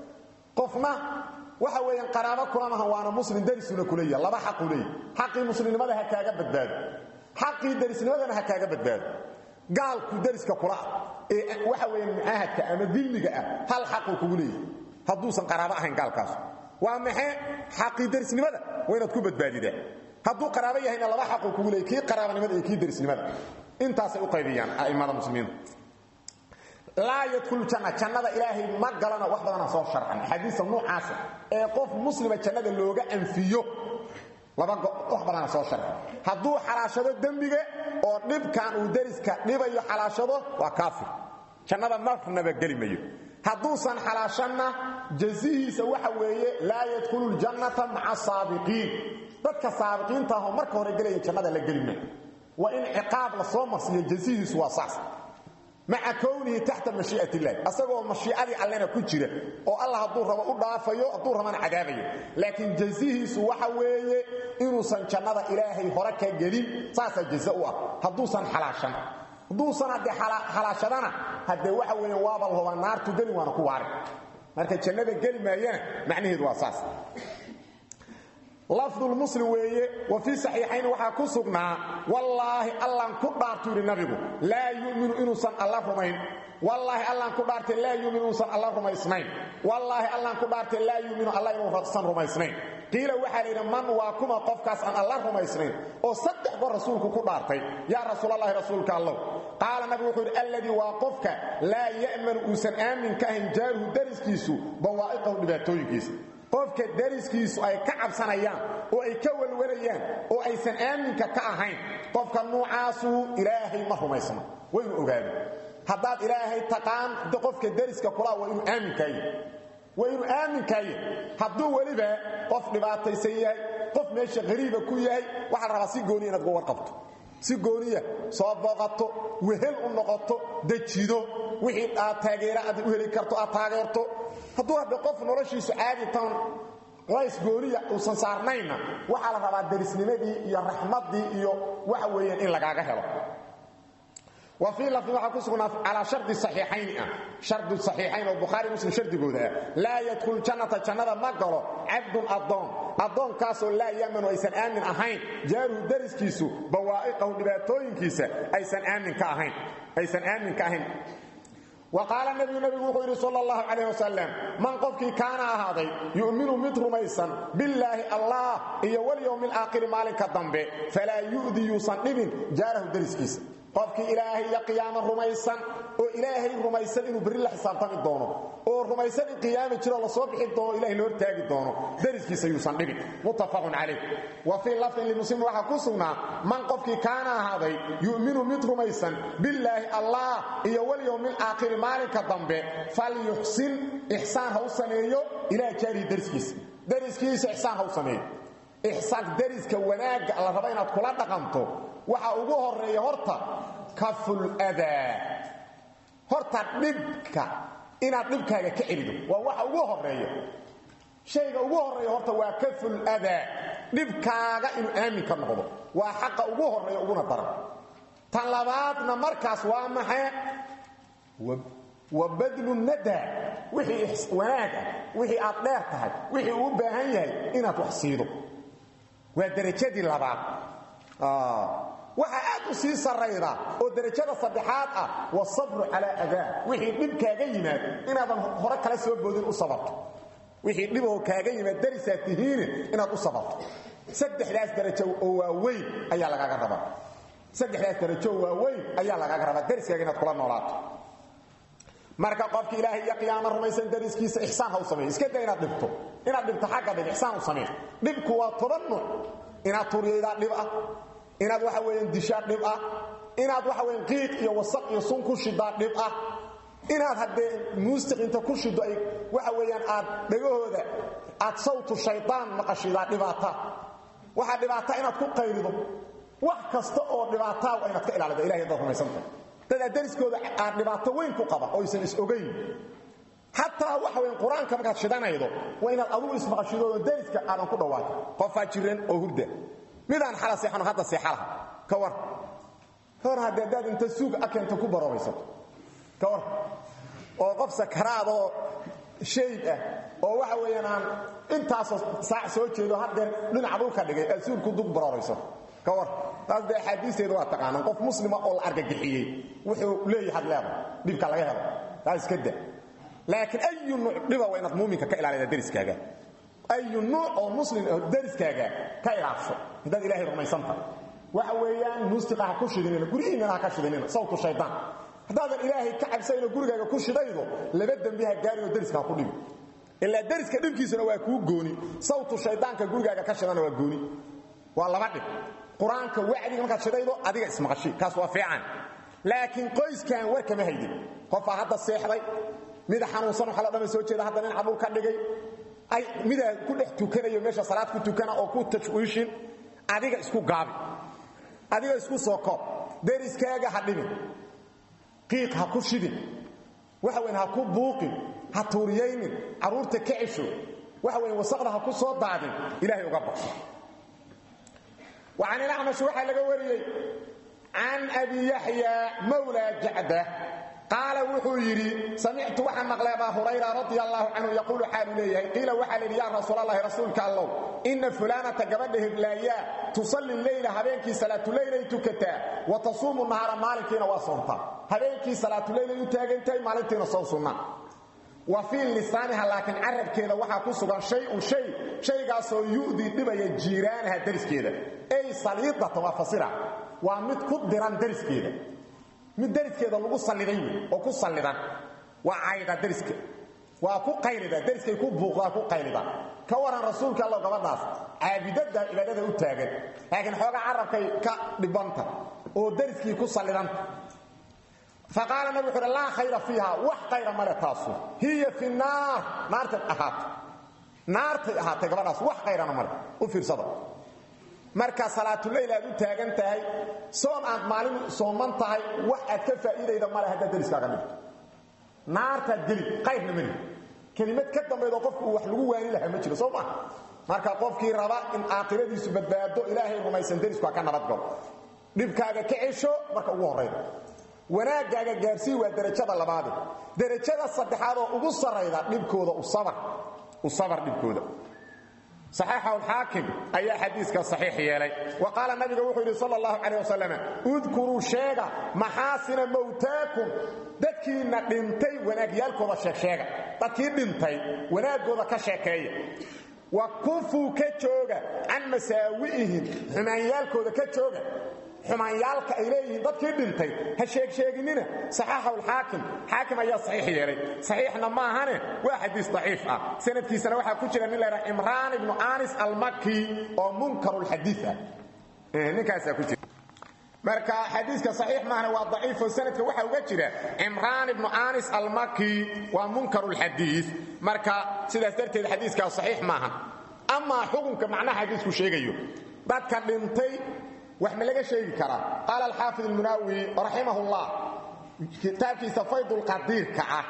qofna waxa weeyaan qaraabo kula maha waana muslim darisuna ku leeyahay laba xaquu leeyahay xaqii muslimnimada ha kaaga badbaado xaqii darisnimadana ha kaaga badbaado gaalku dariska kula ah ee waxa weeyaan mucaahadka ama dilmiga ah hal xaquu kugu leeyahay hadduusan qaraabo ahayn gaalkaas waa maxay xaqii darisnimada waa inaad ku badbaadidaa hadduu qaraabo yahayna laba xaquu kugu leeyay kii qaraabanimada iyo kii darisnimada intaasay u qaybiyaan a'immada muslimiinta laa yadkhulu janna jannada ilaahay ma galana wax badana soo sharxan xadiisa noocaasa ee qof muslima jannada looga anfiyo laba wax badana soo sharxan hadduu xalaashado dembiga oo dhibkan uu dariska dhibayo xalaashado waa kaafir jannada marnaba geli mayo hadduusan xalaashanna jazihiisa waxa weeye laa yadkhulu ljannata maca saabiqiin dadka saabiqiinta ah oo marka hore gelaya jannada la gelina waa in ciqaab la soo marsiiyo jazihiisu waa saas maca kownihi taxta mashii'at illahi asagoo mashiicadii allena ku jira oo allah hadduu rabo u dhaafayo hadduu rabana cadaabayo laakiin jazihiisu waxa weeye inuusan jannada ilaahay hore ka gelin saasaa jaza u ah hadduusan xalaashan hadduusan haddee xalaashadana haddee waxa weeye waaba lahoba naartu gelin waana ku waari marka jannada geli maayana macnaheedu waa saas lafdu lmuslim weeye wa fii saxiixayn waxaa ku sugnaa wallaahi allaan ku dhaartu yidhi nabigu laa yuminu inuusan alla rumayn wallaahi allaan ku dhaartay laa yuminu inuusan alla rumaysnayn wallaahi allaan ku dhaartay laa yuminu alla inuusan rumaysnayn qiila waxaa layidhi man waa kuma qofkaas aan alla rumaysnayn oo saddex goor rasuulku ku dhaartay yaa rasuulallaahi rasuulka allow qaala nabigu wuxuu yidhi alladii waa qofka laa ya'manu uusan aamin ka ahayn jaaruhu dariskiisu bawaa'iqahu dhibaatooyinkiisa qofka dariskiisu ay ka cabsanayaan oo ay ka walwalayaan oo aysan aaminka ka ahayn qofka nuucaasu ilaahay ma rumaysno waa inuu ogaado haddaad ilaahay taqaan qofka dariska kulaa waa inuu aaminkaaya waa inuu aaminkaaya hadduu weliba qof dhibaataysan yahay qof meesha qariiba ku yahay waxaa la rabaa si gooniya inaad uga warqabto si gooniya soo booqato wehel u noqoto dejido wixii aad taageera aad u heli karto aad taageerto hadduu hadde qof noloshiisu caadi tan lays gooniya uusan saarnaynna waxaa la rabaa darisnimadii iyo raxmaddii iyo waxa weeyaan in lagaaga helo وفي لفظ waxa ku sugnaa ala shardi sahihayn ah shardi sahihayn oo bukhari muslim shardigooda la yadkhul jannata jannada ma galo abdun adon adon kaas oo la yaman aysan aamin ahayn jaaru dariskiisu bawaa'iqahu dhibaatooyinkiisa aysan aamin ka ahayn aysan aamin ka ahayn وقال النبي النبي وحير صلى الله عليه وسلم من قفك كان هذا يؤمن متر ميسا بالله الله إيا واليوم الآخر مالك الضنب فلا يؤذي يصنب جاره درسكيس qofkii ilaahay iyo qiyaamo rumaysan oo ilaahay rumaysan inuu bari la xisaabtami doono oo rumaysan in qiyaamo jiro la soo bixin doono ilaahay loo taagi doono dariskiisa yuusan dhibin muttafaqun calayh wa fii lafdin limuslim waxaa ku sugnaa man qofkii kaana ahaaday yu'minu mid rumaysan billaahi allah iyo walyowmi alaakhiri maalinka dambe falyuxsin ixsaan ha u sameeyo ilaa jaarihi dariskiisa dariskiisa ixsaan ha u sameeyo ixsaan dariska wanaagga la raba inaad kula dhaqanto waxa ugu horeeya horta kaful adaa horta dhibka inaad dhibkaaga ka celido waa waxa ugu horeeya shayga ugu horeeya horta waa kaful adaa dhibkaaga inuu aamin ka noqdo waa xaqa ugu horeeya uguna daran tan labaadna markaas waa maxay wa badlu nadaa wixii wanaag ah wixii aad dheer tahay wixii uu u baahan yahay inaad wax siido waa darajadii labaad waxa aad u sii sarayda oo darajada saddexaad ah wasabru calaa adaa wixii dhib kaaga yimaad inaadan hore kala soo boodin u sabarto wixii dhiboo kaaga yimaad darisaa tihiine inaad u sabarto saddexdaas darajo oo waaweyn ayaa lagaaga rabaa saddexdaas darajo oo waaweyn ayaa lagaaga rabaa dariskaaga inaad kula noolaato marka qofki ilaahay iyo qiyaamo rumaysan dariskiisa ixsaan ha u sameeyo iska day inaad dhibto inaad dhibto xagga dhib ixsaan u sameeyo dhibku waa toban nuuc inaad turiyaydaa dhib ah inaad waxa weeyaan dishaa dhib ah inaad waxa weeyaan qiiq iyo wasaq iyo sun ku shidaa dhib ah inaad haddee muusiq inta ku shido ay waxa weeyaan aad dhagahooda aad sawtu shaydaan maqashidaa dhibaata waxaa dhibaata inaad ku qaylido wax kasta oo dhibaataa waa inaad ka ilaalido ilahay haddaad rumaysantahay dad aad dariskooda aad dhibaato weyn ku qaba oo aysan is ogayn xataa waxa weyn qur-aanka markaad shidanaydo waa inaad adugu ismaqashidoodo dariska aadan ku dhawaato qofaa jiran oo hurda midaan xala seexano hadda seexalaha ka war ka war haddii haddaad inta suug akeenta ku baroobaysato ka war oo qof sakaraad oo shayd ah oo waxa weeyaan aan intaasoo saac soo jeedo haddeer dhinaca dhulka dhigay aad suug ku dug barooraysato ka war taas dee axaadiisteedu waa taqaanaan qof muslima oo la argagixiyey wuxuu leeyahay had leedahay dhibka laga helo taas iska da laakiin ayu nuuc dhiba waa inaad muuminka ka ilaalida dariskaaga ayu nuuc oo muslim oo dariskaaga ka ilaasho haddaad ilaahay rumaysanta waxa weeyaan muusiqa ha ku shidinina gurihiinana ha ka shidinina sawtu shaydaan haddaadan ilaahay ka cabsayno gurigaaga ku shidaydo laba dembi ha gaarin oo dariska ha ku dhibi ilaa dariska dhibkiisuna waa kuu gooni sawtu shaydaanka gurigaaga ka shidana waa gooni waa laba dhib qur-aanka wacdiga markaad shidaydo adiga ismaqashi kaas waa fiican laakiin qoyskan war kama haydin qofaa hadda seexday mida xanuunsan waxa la dhama soo jeeda hadda nin cadhul ka dhigay ay midaa ku dhex tukanayo meesha salaad ku tukana oo ku tashwiishin adiga isku gaabi adiga isku soo koob deriskaaga ha dhimin qiiq ha ku shidin waxa weyn ha ku buuqin ha tuuriyaynin carruurta ka cesho waxa weyn wasaqda ha ku soo daadin ilaahay uga baqo وعن الأعمش وحا لغا وريي عن أبي يحيى مولى جعدة قال وحو يري سمعت وحا مقلى أبا هريرة رضي الله عنه يقول حال إليه قيل وحا لي يا رسول الله رسولك الله إن فلانة قبله بلايا تصلي الليل هبينك صلاة الليل تكتا وتصوم النهار مالكين وصنطا هبينك صلاة الليل يتاقنتي مالكين صنصنا وفي لسانها لكن عرب كذا وحا كسغان شيء شيء شيء قاسو يؤذي دبا جيرانها درس كذا اي صليطه وفصيره ومد كدران درس كذا mid dariskeeda lagu saliday oo ku salidan waa ayda dariska waa ku qaylida dariskay ku buuqdaa ku qaylida ka waran rasuulka Allah gabadhaas caabidada ibadada u taagan laakiin xooga carabkay ka dhibanta oo dariskii ku salidan فقال النبي صلى الله خير فيها وح خير ما تاسو هي في النار نار تحات نار تحات غبداس وح خير ما او فيرسدا marka salaatu leeyl aad u taagan tahay soon aad maalin sooman tahay wax aad ka faa'iideyda mara hadda dariskaaga dhigto naarta gali qaybna mari kelimad ka dambeedo qofku wax lagu waani lahaa ma jiro soo ma marka qofkii raba in aakhiradiisu badbaado ilaahay rumaysan darisku ka nabad galo dhibkaaga ka cesho marka ugu horeyda wanaagaaga gaarsii waa derajada labaade derajada saddexaad oo ugu sarrayda dhibkooda u sabar dhibkooda صaxiixa alxaakim ayaa xadiiska saxiix yeelay wa qaala nabiga wuxuu yidhi sal اllahu calيه wasalam udkuruu sheega maxaasina mowtaakum dadkiinna dhintay wanaagyaalkooda sheegsheega dadkii dhintay wanaaggooda ka sheekeeya wa kufuu ka jooga can masaawi'ihim xumaanyaalkooda ka jooga xumaanyaalka ay leeyihiin dadkii dhintay ha sheegsheeginina saxaaxahu alxaakim xaakim ayaa saxiix yeelay saxiixna maahane waa xadiis daciif ah sanadkiisana waxaa ku jira nin laydhaha cimraan ibnu anis almaki oo munkarulxadiid ah ninkaasaa ku jira marka xadiiska saxiix maahane waa daciifo sanadka waxaa uga jira cimraan ibnu anis almaki waa munkarulxadiid marka sidaas darteed xadiiskaas saxiix maahan amaa xukunka macnaha xadiisku sheegayo dadka dhintay wax ma laga sheegi karaa qaala alxaafid almunaawi raximah اllah kitaabkiisa faydulqadiirka ah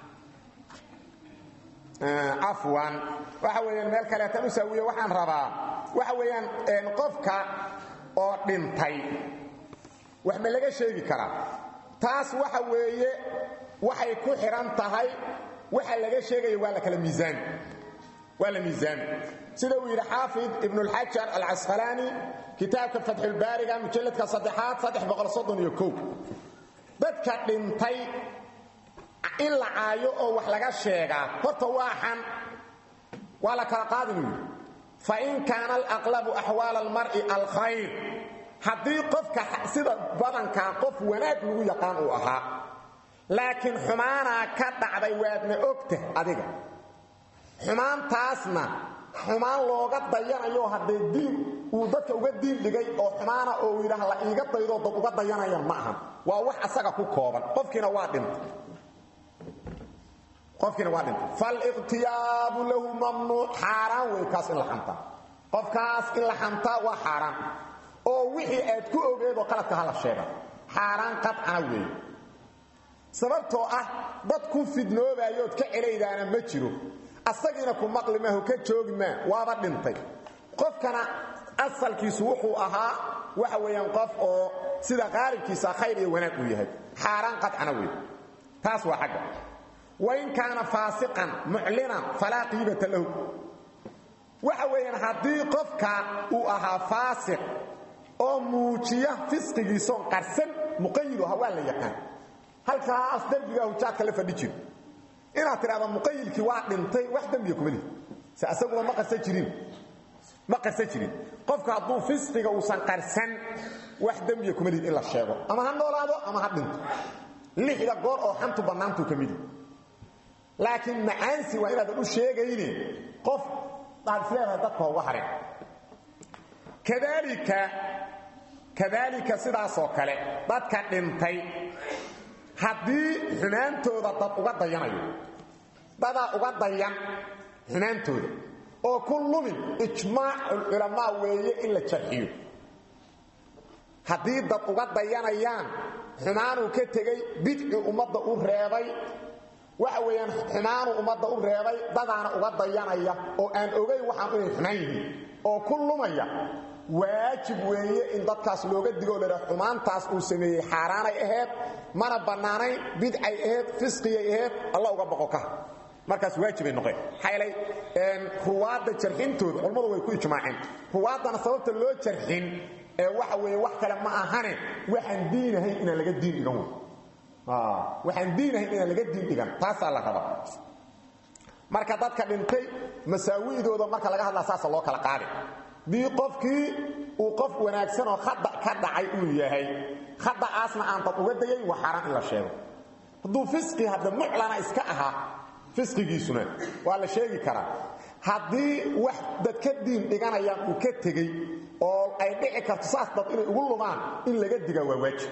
cafwan waxa weeyaan meel kaleetan u saawiye waxaan rabaa waxa weeyaan qofka oo dhintay wax ma laga sheegi karaa taas waxa weeye waxay ku xidhan tahay waxa laga sheegaya waa la kala miisaami waa la miisaami sida uu yidhi xaafid ibn اlxajar alcasqalaani kitaabka fatxulbaariga mujalladka saddexaad dadka dhintay in la caayo oo wax laga sheegaa horta waa xan waa la kala qaadin yidhi fain kaana alaqlabu axwaal almar'i alkhayr haddii qofka sida badankaa qof wanaag lagu yaqaan uu ahaa laakiin xumaanaa ka dhacday waadna ogtah adiga xumaantaasna xumaan looga dayanayo haddee diin uu dadka uga diin dhigay oo xumaana oo uu yidhaah la iiga daydoo dad uga dayanayan ma ahan waa wax asaga ku kooban qofkiina waa dhintay qofkiina waa dhintay faliqtiyaabu lahu mamnuuc xaaraan wey kaas in la xantaa qofkaas in la xantaa waa xaaraan oo wixii aad ku ogeedoo qaladka hala sheega xaaraan qadcana weeye sababtoo ah dad ku fidnoobayood ka celaydaana ma jiro asagiina ku maqli maaho ka joogi maa waaba dhintay qofkana asalkiisu wuxuu ahaa waxa weeyaan qof oo sida qaalibkiisa khayr iyo wanaag uu yahay xaaraan qadcana wey taas waa xagga wain kaana faasiqan muclinan falaa qiibata lahu waxa weeyaan haddii qofka uu ahaa faasiq oo muujiya fisqigiisoon qarsan muqayidu ahaa waa la yaqaan halkaas derbigaa hujaadka la fadhi jiro inaad tidhahda muqayilkii waa dhintay wax dembiga kuma lihi se asaguna ma qarsan jirin ma qarsan jirin qofka hadduu fisqiga uusan qarsan wax dembiga kuma lihi in la sheego ama ha noolaado ama ha dhinto lixda goor oo xantu bannaantuu ka midi laakiin macaansi waa inaadan u sheegayne qof aad isleedahay dadka uga harin kadaalika kadaalika sidaasoo kale dadka dhintay haddii xumaantooda dad uga dayanayo dadaa uga dayan xumaantooda oo ku lumin ijmaaculculamaa weeye in la jarxiyo haddii dad uga dayanayaan xumaanuu ka tegey bidci ummadda u reebay waxa weeyaan xumaanuu ummadda u reebay dadaana uga dayanaya oo aan ogayn waxaan inay xumaan yihiin oo ku lumaya waajib weeye in dadkaas looga digoo ladha xumaantaas uu sameeyey xaaraanay ahayd mana bannaanayn bidcay ahayd fisqiyay ahayd alla uga boqo ka markaas waajibay noqeen maxaaylay ruwaadda jarxintooda culammadu way ku ijmaaceen ruwaaddana sababta loo jarxin ee waxa weeye wax kale ma ahane waxaan diinahayn inaan laga diin dhigan wey waxaan diinahayn inaan laga diin dhigan taasaa la rabaa marka dadka dhintay masaawi'dooda marka laga hadlaa saasa loo kala qaadi dii qofkii uu qof wanaagsan oo khada ka dhacay uu yahay khada'aasna aan dad uga dayayn waa xaaraan in la sheego hadduu fisqi hadda muclana iska ahaa fisqigiisuna waa la sheegi karaa haddii wax dad ka diin dhiganayaan uu ka tegey oo ay dhici karto saas dad inay ugu lumaan in laga diga waa waajib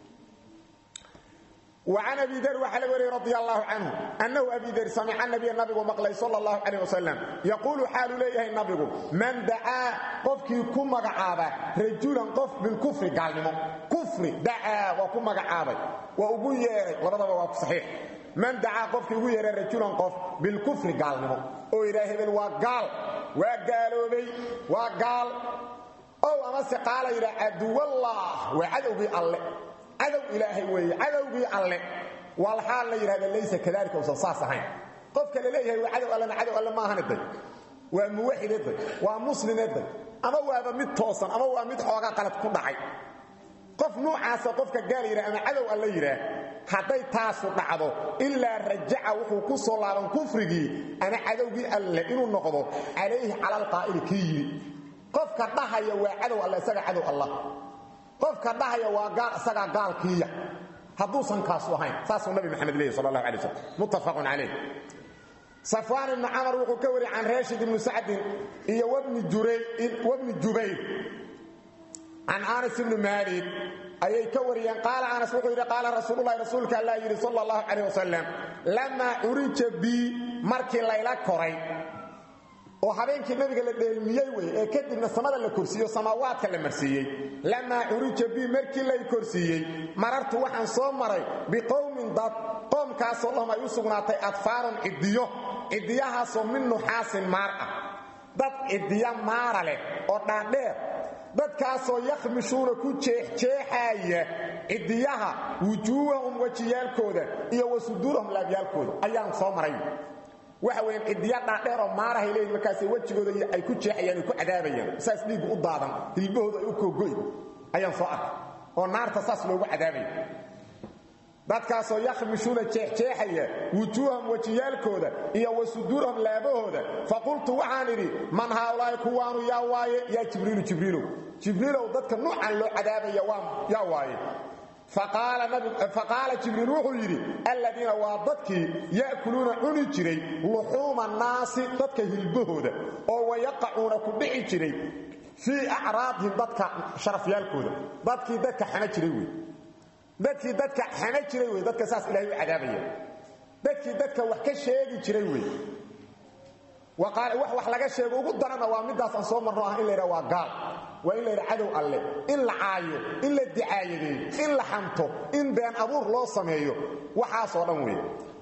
وعن أبي ذر وحل وري رضي الله عنه أنه أبي ذر سمع النبي النبي مقلي صلى الله عليه وسلم يقول حال ليه النبي من دعا قفك كم مقعابا رجولا قف بالكفر قال لهم كفر دعا وكم مقعابا وأبو يري ورضا وابو صحيح من دعا قفك أبو يري رجولا قف بالكفر قال لهم أو إلهي بل وقال وقالوا بي وقال أو أمس قال إلى عدو الله وعدو بي الله cadow ilaahay weeye cadowgii alle walxaal la yidhahda laysa kadalika usan saas ahayn qofka la leeyahay waa cadow allena cadow alle maahane day waa muwaxide day waa musline day ama waaba mid toosan ama waa mid xoogaa qalad ku dhacay qof nuucaasa qofka gaal yidhah ama cadow alla yidhaah hadday taasu dhacdo ilaa rajaca wuxuu ku soo laaban kufrigii ama cadowgii alle inuu noqdo calayhi cala alqaa'ili kii yidhi qofka dhahaya waa cadow alle isaga cadow allah qofka dhahaya waa gaal isagaa gaalkiiya hadduusan kaasu ahayn saasuu nabi maxamed leeyahy sal allahu alay waslm muttafaqun calayh safwaan ibnu camar wuxuu ka wariyey can raashid ibnu sacdin iyo wabni jubayr can anas ibni maalik ayay ka wariyeen qaala anas wuxuu yidhi qaala rasuululahi rasuulka allah yidhi sal allahu calayh wasalam lamaa curija bii markii layla koray oo habeenkii nabiga la dheelmiyey wey ee kadibna samada la korsiiyo samaawaadka la marsiiyey lamaa curija bii markii lay korsiiyey marartu waxaan soo maray biqowmin dad qoomkaasoo lahum ay u sugnaatay adfaarun ciddiyo ciddiyahaasoo min nuxaasin maar ah dad ciddiyo maara leh oo dhaadheer dadkaasoo yakhmishuuna ku jeexjeexaaya ciddiyaha wujuuhahum wejiyaalkooda iyo wa suduurahum laabyaalkooda ayaan soo maray waxa weyan ciddiya dhaadheer oo maarahay leeyihin markaas wejigooda ay ku jeexayaan ay ku cadaabayaan saas dhiiggu u daadan hilbahooda ay u koogoy ayaan soo arkay oo naarta saas loogu cadaabaya dadkaasoo yakhmishuuna jeexjeexaya wujuuhahum wejiyaalkooda iyo wa suduurahum laabahooda faqultu waxaan idhi man haaulaahi kuwaanu yaa waaye yaa jibriilu jibriilow jibriilow dadka nuucan loo cadaabaya yaa waaye faqaala jibriil wuxuu yidhi alladiina waa dadkii ya'kuluuna cuni jiray luxuuma naasi dadka hilbahooda oo wayaqacuuna ku dhici jiray fii acraadihim dadka sharafyaalkooda dadkii dadka xana jiray wey dadkii dadka xana jiray wey dadka saas ilahay u cadaabaya dadkii dadka wax ka sheegi jiray wey wax wax laga sheego ugu darana waa midaas aan soo marno ah in la yidhaha waa gaal waa in la yidha cadow alle in la caayo in la dicaayadeeyo in la xanto in been abuur loo sameeyo waxaasoo dhan weeye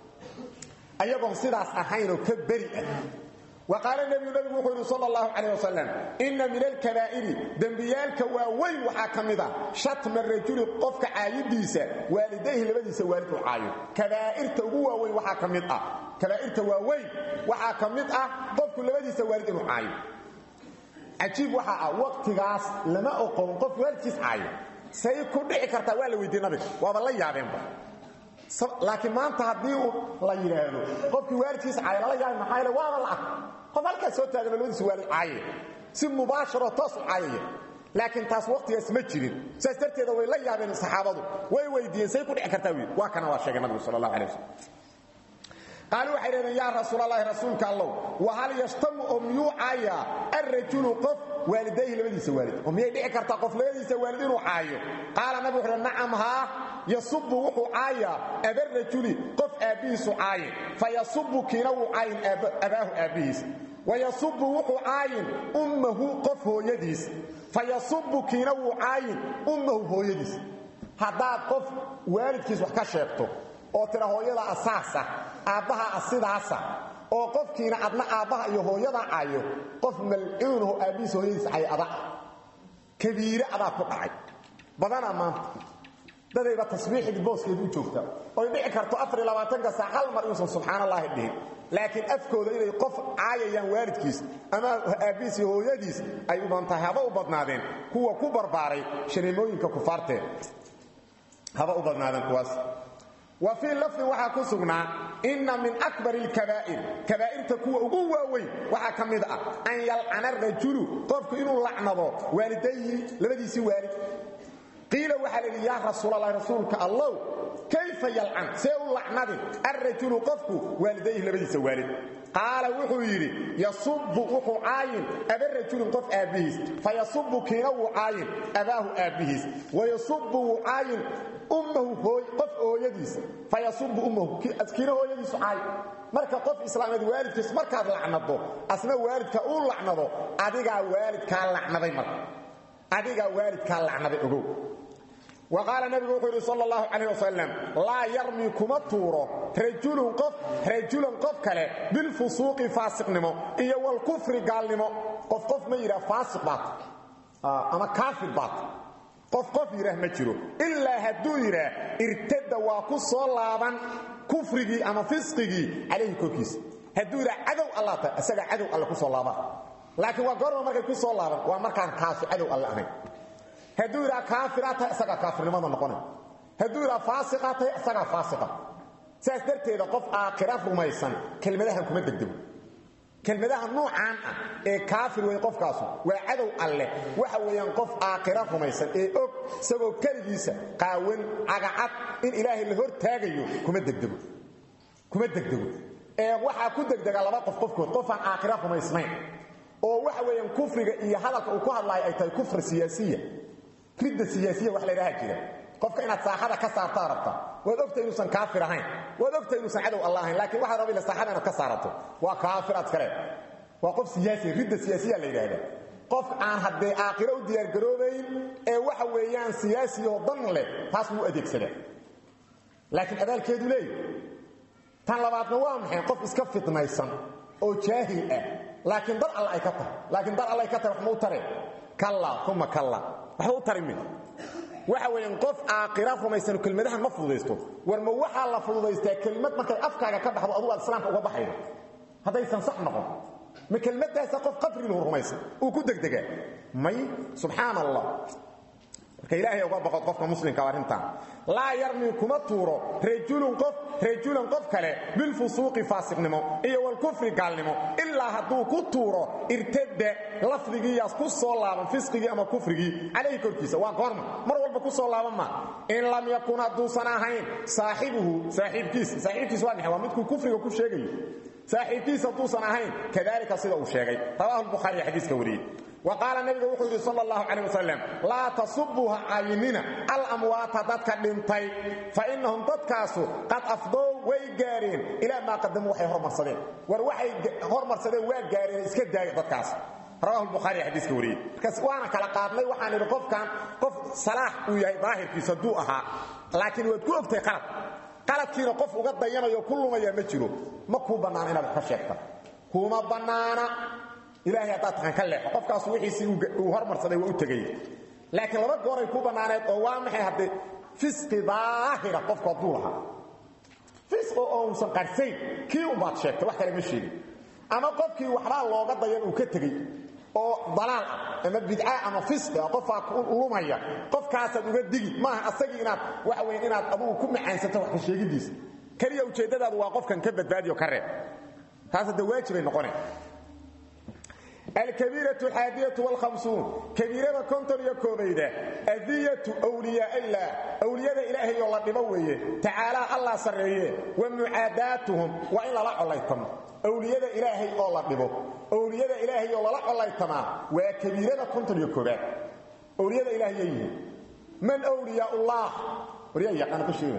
ayagoon sidaas ahaynoo ka beri ah wa qaala nebiyu nebigu wuxuu yidhi sala allahu calayh wasalam inna min alkabaa'iri dembiyaalka waaweyn waxaa ka mid ah shatma rajuli qofka caayidiisa waalidayhi labadiisa waalid u caayo kabaa'irta ugu waaweyn waxaa ka mid ah kabaa'irta waaweyn waxaa ka mid ah qofku labadiisa waalid inuu caayo cajiib waxaa ah waqtigaas lama oqon qof waalidkiis caayo say ku dhici kartaa waa la weydiiye nabiga waaba la yaabeenba laakiin maanta haddii uu la yidhaahdo qofkii waalidkiis caaya lala yaabay maxaa yale waaba la arka qof halkaas soo taagano labadiisa waalid caayaya si mubaasharo toos u caayaya laakiin taas waqtigaas ma jirin saas darteeda way la yaabeen saxaabadu way weydiiyeen say ku dhici kartaa wiil waa kana waa sheegay nabigu sala allahu alay wasalam qaaluu waxay dhahdeen yaa rasuulalahi rasuulka allow wahal yashtamu oo miyuu caayaa alrajulu qof waalidayhi labadiisa waalid oo miyay dhici kartaa qof labadiisa waalid inuu caayo qaala nabi wuxuu nacam haa yasubu wuxuu caayaa abarajuli qof aabbihiisu caayin fa yasubu kiina wuu caayin abaahu aabbihiis wayasubu wuxuu caayin ummahu qof hooyadiis fa yasubu kiina wuu caayin ummahu hooyadiis haddaad qof waalidkiis wax ka sheegto oo tira hooyada asaasa aabbaha asidaasa oo qofkiina adna aabbaha iyo hooyada caayo qof malcuunaho aabbihiis hooyadiis cay ada kabiire adaa ku dhacay badanaa maanta dadayba tasbiixdii booskeedu u joogtaa oy dhici karto afar iyo labaatanka saac hal mar inuusan subxaan allaahi dhihin laakiin afkooda inay qof caayayaan waalidkiis ama aabbihiis iyo hooyadiis ay u bantahay haba u badnaadeen kuwa ku barbaaray shaniimooyinka kufaarteed haba u badnaadeen kuwaas wa fii lafdin waxaa ku sugnaa inna min akbari alkabaa'ir kabaa'irta kuwa ugu waaweyn waxaa ka mid ah an yalcana rajulu qofku inuu lacnado waalidayhi labadiisii waalid qiila waxaa la yidhi yaa rasuulalahi rasuulka allow kayfa yalcan see u lacnadi alrajulu qofku waalidayhi labadiisa waalid qaala wuxuu yidhi yasubu wuxuu caayin abarajulin qof aabbihiis fa yasubu kiina wuu caayin abaahu aabbihiis wayasubu wuu caayin ummahu qof hooyadiis fa yasubu ummahu kiina hooyadiisu caayin marka qof islaameed waalidkiis markaad lacnado asna waalidka uu lacnado adigaa waalidkaa lacnaday marka adigaa waalidkaa lacnaday ogow wa qaala nabigu wuxuu yidhi sal اllahu calayh wasalam laa yarmi kuma tuuro rajulun qof rajulan qof kale bilfusuuqi faasiqnimo iyo walkufri gaalnimo qof qof ma yidhaha faasiq baat ama kaafir baat qof qof yidhaah ma jiro ilaa hadduu yidhaah irtada waa ku soo laaban kufrigii ama fisqigii calayhi korkiisa hadduu yidhaah cadow alla ta isagaa cadow alle ku soo laaban laakiin waa goorma markay ku soo laaban waa markaan kaasu cadow alle ahayn hadduu yidhaha kaafiraa tahay isagaa kaafirnimada noqonay hadduu yidhaha faasiqaa tahay isagaa faasiqa saas darteeda qof aakhira rumaysan kelmadahan kuma degdego kelmadaha nuucaan ah ee kaafir wey qofkaasu waa cadow alleh waxa weeyaan qof aakhira rumaysan ee og isagoo keligiisa qaawan cagacad in ilaahay la hor taagayo kuma degdego kuma degdego ee waxaa ku degdega laba qof qofkood qofaan aakhira rumaysnayn oo waxa weeyaan kufriga iyo hadalka uu ku hadlaayo ay tahay kufr siyaasiya ridda siyaasiya wax la ydhaha jira qofka inaad saaxada ka saartaa rabta waad ogta inuusan kaafir ahayn waad ogta inuusan cadow alla ahayn laakiin waxaad rabila saaxada inaad ka saarato waa kaafir aad kale waa qof siyaasi ridda siyaasiya la yidhaahdaa qof aan haddee aakhiro u diyaargaroobayn ee waxa weeyaan siyaasiyoo dan leh taas wuu adeegsadaa laakiin abaalkeedu leeyahy tan labaadna waa maxay qof iska fitnaysan oo jaahil ah laakiin dar all ay ka tahay laakiin dar all ay ka tahay wax ma u tareen kalla uma kalla waxba u tari min waxa weeyaan qof aakhira rumaysanu kelmadahan ma fududaysto war ma waxaa la fududaystaa kelmad markay afkaaga ka baxdo adugu aad islaamka uga baxaydo haddaysan sax noqon ma kelmadaasa qof qabriluhu rumaysan uu ku degdegaa may subxaan allah marka ilaahay uga baqod qofka muslimka arrintan laa yarmi kuma tuuro rajulun qof rajulan qof kale bilfusuuqi faasiqnimo iyo walkufri gaalnimo ilaa hadduu ku tuuro irtada lafdigiiyaas ku soo laaban fisqigii ama kufrigii calayhi korkiisa waa goorma mar walba ku soo laaban ma in lam yakun hadduusan ahayn saaxibuhu saaxiibkiisa saaxiibkiisa waa maxay waa midkuu kufriga ku sheegayo saaxiibkiisa hadduusan ahayn kadalika sida uu sheegay rawahu lbukhaari xadiiska wariyey وقال النبي wuxuu yidhi sal اllahu calيه wasalam laa tasubuuha caayinina alamwaata dadka dhintay fainahum dadkaasu qad afdow way gaareen ilaa maa qadamuu waxay hormarsadeen war waxay hormarsadeen waa gaareen iska daaya dadkaas rawahu lbukhaari xadiiska wariyey markaas waana kala qaadnay waxaan idhi qofkan qof salaax uu yahay daahirkiisa hadduu ahaa laakiin waad ku ogtahay qalad qaladkiina qof uga dayanayo ku lumaya ma jiro ma kuu bannaana inaad wax ka sheegta kuma bannaana ilaahay haddaad taqan ka leexo qofkaasu wixiisii uu hormarsaday waa u tegay laakiin laba gooray ku bannaaneed oo waa maxay haddee fisqi daahira qofku hadduu lahaa fisqi oo uusan qarsayn kii unbaad sheegtay wax kale ma sheegin ama qofkii waxbaa looga dayan uu ka tegey oo dalaal ah ama bidca ama fisqi ah qofaa lumaya qofkaasaad uga digi maaha asagii inaad waxa weyn inaad adugu ku macaansato wax ka sheegidiisa keliya ujeeddadaadu waa qofkan ka badbaadiyo ka reeb taas hadda waajibay noqoneen الكبيرة الحادية والخمسون كبيرة كنتر يكوبيدة أذية أولياء الله أولياء إلهي الله دمويه تعالى الله سرعيه ومعاداتهم وإن لا عليكم أولياء إلهي الله دمو أولياء إلهي الله عليكم وكبيرة كنتر يكوبيدة أولياء إلهي من أولياء الله وريا أنا بشير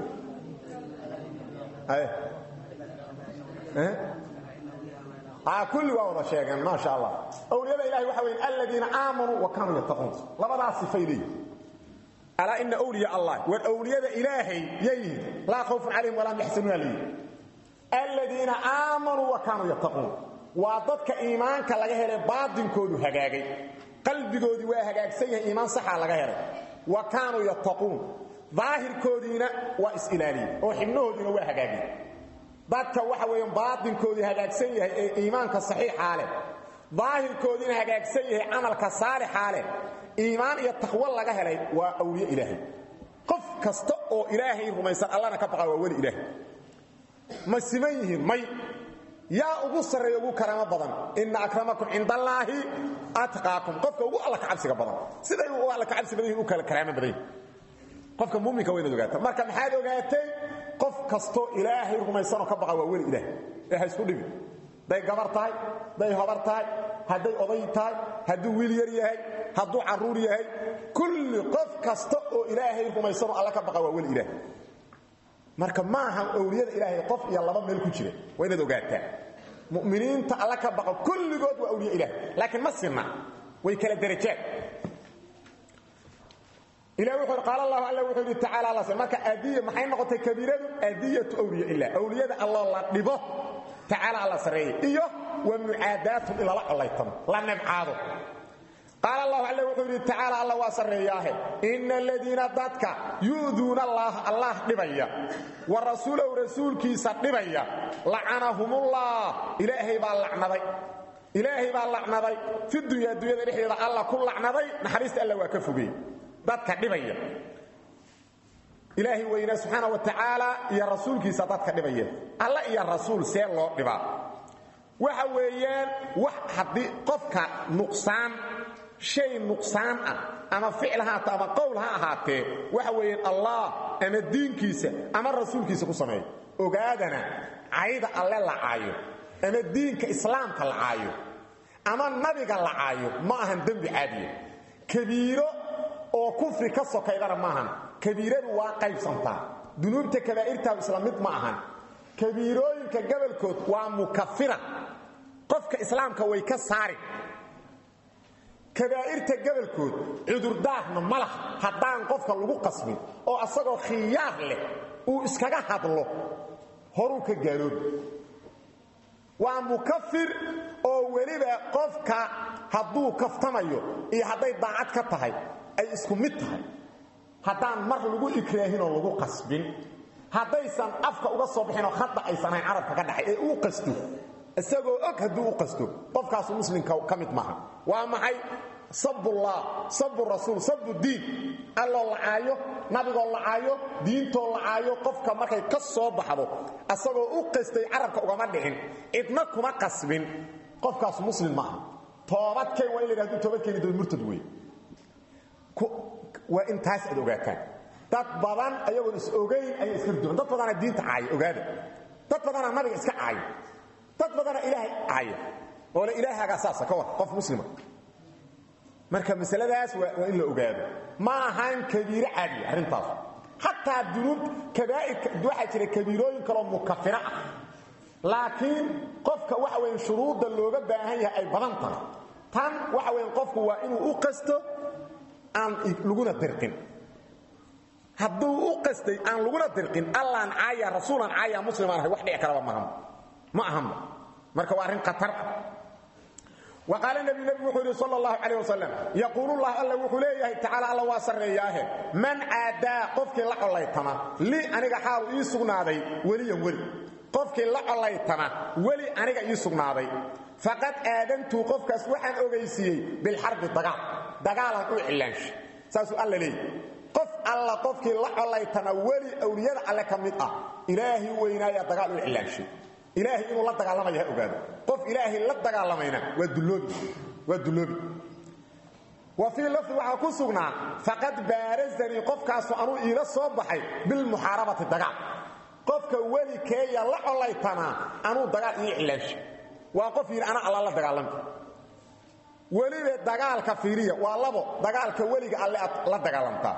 أيه أه؟ كل waa wada sheegeen ma sha Allah awliyada ilaahi waxa weeyaan alladina aamanu wa kanu yattaqun labada sifaydi ala inna awliya Allah wa awliyada ilaahi yayin la khawfun alayhim wa la yahzanun alayhim alladina aamanu wa kanu yattaqun wa dadka iimaanka laga helay baadinkoodu hagaagay qalbigoodi waa hagaagsan yahay iimaan sax laga helay wa kanu yattaqun daahirkoodiina waa is ilaaliye oo xibnahoodina waa hagaagay dadka waxa weeyaan baadinkoodii hagaagsan yahay ee iimaanka saxiixa leh daahirkoodiina hagaagsan yahay amalka saalixa leh iimaan iyo taqwo laga helay waa awliye ilaahay qof kasta oo ilaahay rumaysan allana ka baqa waa weli ilaahay ma siman yihiin may yaa ugu sarreeya ugu karaamo badan ina akramakum cinda allaahi atqaakum qofka ugu alla ka cabsiga badan siday u alla ka cabsi badan yihin u kala karaamo badan yihin qofka muuminka waynaad ogaata marka maxaad ogaatay qof kastoo ilaahay rumaysanoo ka baqa waa weli ilaahay ee ha isku dhibi hadday gabar tahay hadday hobar tahay hadday oday tahay hadduu wiil yar yahay hadduu carruur yahay kulli qof kasta oo ilaahay rumaysanoo alla ka baqa waa weli ilaahay marka maaha awliyada ilaahay qof iyo laba meel ku jira waa inaad ogaataa mu'miniinta alla ka baqa kulligood waa awliya ilaahay laakiin ma sinna way kala darajaad إلى وحر قال الله الله وحر تعالى الله marka adiya maxay noqotay kabiiradu adiyatu awliya illa awliyada Allah la dhibo ta'ala Allah sareey iyo wa mu'adatu ila la alaytum la nab'ado qaal allahu alle wuxuu yidhi tacaala alla waa sarreeyaahe inna aladiina dadka yu'duuna allaaha allah dhibaya wa rasuulahu rasuulkiisa dhibaya lacanahumullah ilaahay baa lacnaday ilaahay baa lacnaday fi dunya dunyada dhexdeeda alla ku lacnaday naxariista alla waa ka fogey dadka dhibaya ilaahay weynaa subxaana wa tacaala iyo rasuulkiisa dadka dhibaya alla iyo rasuul see loo dhibaa waxa weeyaan wax haddii qofka nuqsaan shay nuqsaan ah ama ficil ha ahaatee ama qowl ha ahaatee waxa weeyaan allah ama diinkiisa ama rasuulkiisa ku sameeya ogaadana cayda alle la caayo ama diinka islaamka la caayo ama nabiga la caayo ma ahan dembi caadiya kabiiro oo kufri ka sokaydana maahan kabiiradu waa qaybsantaa dunuubta kabaa'irtaadu isla mid ma ahan kabiirooyinka gabalkood waa mukafira qofka islaamka way ka saari kabaa'irta gabalkood cudurdaarna ma laha haddaan qofka lagu qasbin oo asagoo khiyaar leh uu iskaga hadlo horuu ka gaaloobi waa mukafir oo weliba qofka hadduu kaftamayo iyo hadday daacad ka tahay ay isku mid tahay haddaan mar lagu ikraahinoo lagu qasbin haddaysan afka uga soo bixinoo hadda aysan ahayn carabka ka dhaxay ee uu qasto isagoo og hadduu u qasto qofkaasu muslimka ka mid maaha waa maxay sabullah sabu rasuul sabu diin alloo lacaayo nabigoo lacaayo diintoo lacaayo qofka markay ka soo baxdo asagoo u qastay carabka ugama dhicin cidna kuma qasbin qofkaas muslim maaha toobadkeen waa in la yidhahdo toobadkeeni doon murtad wey waa in taas aad ogaataan dad badan ayagoon is ogayn ayay iska duwan dad badana diinta caaya ogaada dad badana nabiga iska caaya dad badana ilaahay caaya oo le ilaahaagaa saasa ka war qof muslima marka masaladaas waa in la ogaado ma ahaan kabiire caadiya arrintaas xataa dunuub kabaa'irka waxaa jira kabiirooyin kaloo mukafira ah laakiin qofka waxa weyn shuruudda looga baahan yahay ay badan tahay tan waxa weyn qofku waa inuu u qasto aan laguna dirqin hadduu u qastay aan laguna dirqin allaan caaya rasuulan caaya muslimaan ahay wax dhici karaba maahan ma ahanba marka waa arrin khatar ah وقال النبي نبي وحوري صلى الله عليه وسلم يقول الله الله وحوليه تعالى الله واسرياه من عادا قفك لا قليتما لي انيغا حال اي سغناداي ولي ولي قفك لا قليتما ولي انيغا اي سغناداي فقد ادنت قفكاس waxaan ogeysiyay bil harb dagaal dagaal u cilaansh saasu alla leey qof alla qofkii la qolaytana wali awliyada alle kamid ah ilaahi weynaaya dagaal u cilaansh ilaahi inuu la dagaalamayo ha ogaado qof ilaahi la dagaalamayna waa duloobi waa duloobi wa fii lafdi waxaa ku sugnaa faqad baarazanii qofkaasu anuu iila soo baxay bilmuxaarabati dagaal qofka weli keeya la colaytanaa anuu dagaal ii cilaansha waa qof yidhi ana alla la dagaalamka weliba dagaalka fiiriya waa labo dagaalka weliga alle aad la dagaalamtaa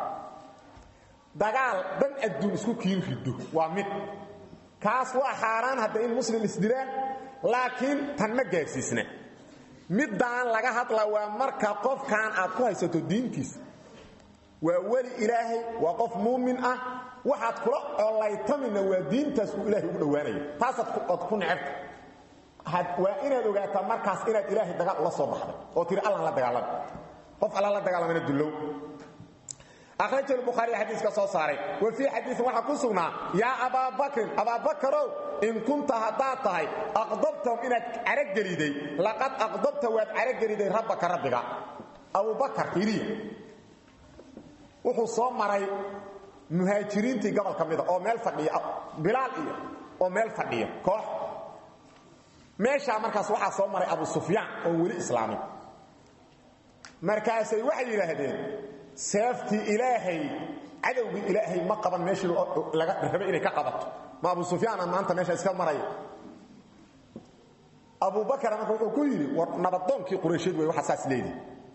dagaal dan adduun isku kiin riddo waa mid kaas waa xaaraan hadda in muslim isdiraan laakiin tan ma gaarsiisna middaan laga hadla waa marka qofkan aad ku haysato diintiisa waa weli ilaahay waa qof muumin ah waxaad kula colaytamina waa diintaas uu ilahay ugu dhowaanaya taasaad ku necebta waa inaad ogaataa markaas inaad ilaahay dagaal ula soo baxday oo tiri allan la dagaalama qof alla la dagaalamana dullow أخرج البخاري حديث كصوصاري وفي حديث وحا كسونا يا أبا بكر أبا بكر إن كنت هداتها أقضبتهم إنك عرق جريدي لقد أقضبت واد عرق جريدي ربك ربك أبو بكر إليه وحو صومري مهاجرين تي قبل كميدة أو ميل فقية بلال إيه أو ميل فقية كوح ماشا مركز وحا صومري أبو سفيان أو ولي إسلامي مركزي وحي لهدين seeftii ilaahay cadowgii ilaahay ma qaban meeshii laga rabay inay ka qabato ma abu sufyaan maanta meesha iska maraya abu bakar marka wuxuu ku yidhi war nabadoonkii quraysheed wey waxa saas leeyihi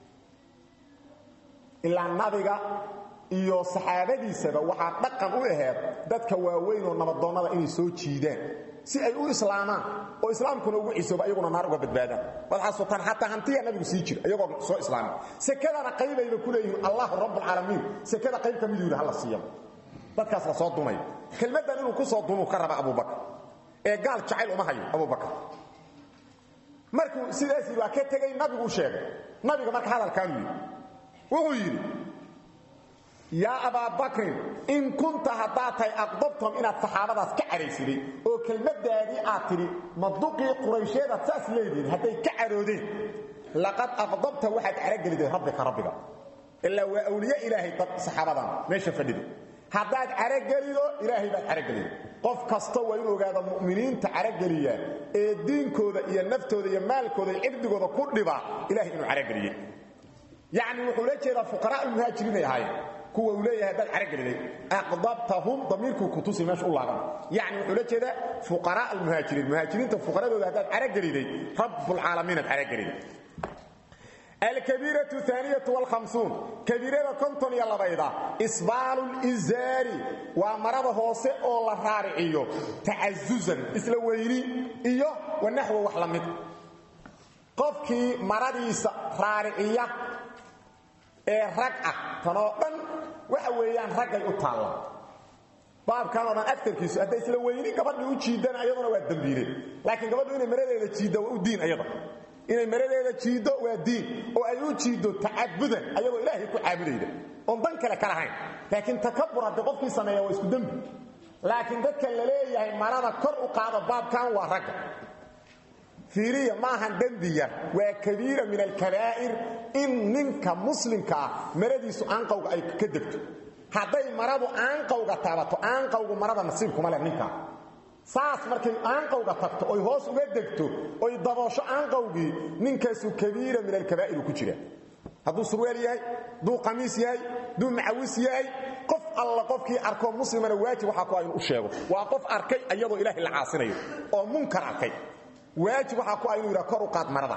ilaa nabiga iyo saxaabadiisaba waxaa dhaqan u aheed dadka waaweyn oo nabadoonnada inay soo jiidaan si ay u islaamaan oo islaamkuna ugu cisooba ayaguna naar uga badbaadaan waad xasuutaan xataa hantiya nabigu sii jira iyagoo soo islaamay sekadana qaybayba ku leeyihiin allahu rabbulcaalamiin sekada qayb ka miduu yidhi hala siiyaba dadkaas la soo dumay kelmaddan inuu ku soo dumuu ka raba abubakar ee gaal jacayl uma hayo abubakar markuu sidaasii waa ka tegay nabigu u sheegay nabiga marka hadalkaanu yidhi wuxuu yidhi yaa abaa bakrin in kunta haddaad tahay aqdabtum inaad saxaabadaas ka caraysiday oo kelmaddaadii aad tidhi maduqii quraysheedaad saas leedihin hadday ka caroodeen laqad aqdabta waxaad carageliday rabbika rabbiga ilaa waa awliye ilaahay dad saxaabadan meesha fadhida haddaad caragelido ilaahay baad carageliday qof kasta waa inu ogaada mu'miniinta carageliya ee diinkooda iyo naftooda iyo maalkooda iyo cirdigooda ku dhiba ilahay inuu carageliyey yacni wuxuu la jeedaa fuqaraa almuhaajiriinay ahaayeen kuwa uu leeyahay haddaad carageliday aqdabtahum damiirkuu kutusi meesha u laaban yacni wuxuu la jeedaa fuqaraa almuhaajiriin muhaajiriinta fuqaradooda haddaad carageliday rabbulcaalamiinaad carageliday alkabiiratu aaniyatu wlhamsuun kabiirada konton iyo labayda isbaalu lizaari waa marada hoose oo la raariciyo tacazuzan isla weyni iyo wanaxwa wax la mid qofkii maradiisa raariciya ee rag ah tanoo dhan waxa weeyaan raggay u taalla baabkan oo dhan agtarkiisu hadday isla weyni gabadhii u jiidana ayaduna waa dembiile laakiin gabadhu inay maradeeda jiidda waa u diin ayada inay maradeeda jiiddo waa diin oo ay u jiiddo tacabudan ayagoo ilaahay ku caabudayda oon dan kale ka lahayn laakiin takabur haddii qofkii sameeya waa isku dembi laakiin dadka la leeyahay marada kor u qaado baabkan waa ragga fiiriya maahan dembi yar waa kabiira min alkabaa'ir in ninka muslimka ah maradiisu aanqawga ay ka degto hadday maradu aanqawga taabato aanqawgu marada nasiibkuma leh ninkaa saas markay aanqawga tagto oy hoos uga degto oy daboosho aanqawgii ninkaasu kabiira min alkabaa'ir ku jira hadduu surweel yahay hadduu qamiis yahay hadduu macawis yahay qof alla qofkii arkoo muslimana waajib waxaa ku ah inuu u sheego waa qof arkay iyadoo ilaahay la caasinayo oo munkar arkay waajib waxaa ku ah inuu yidhaha kor u qaad marada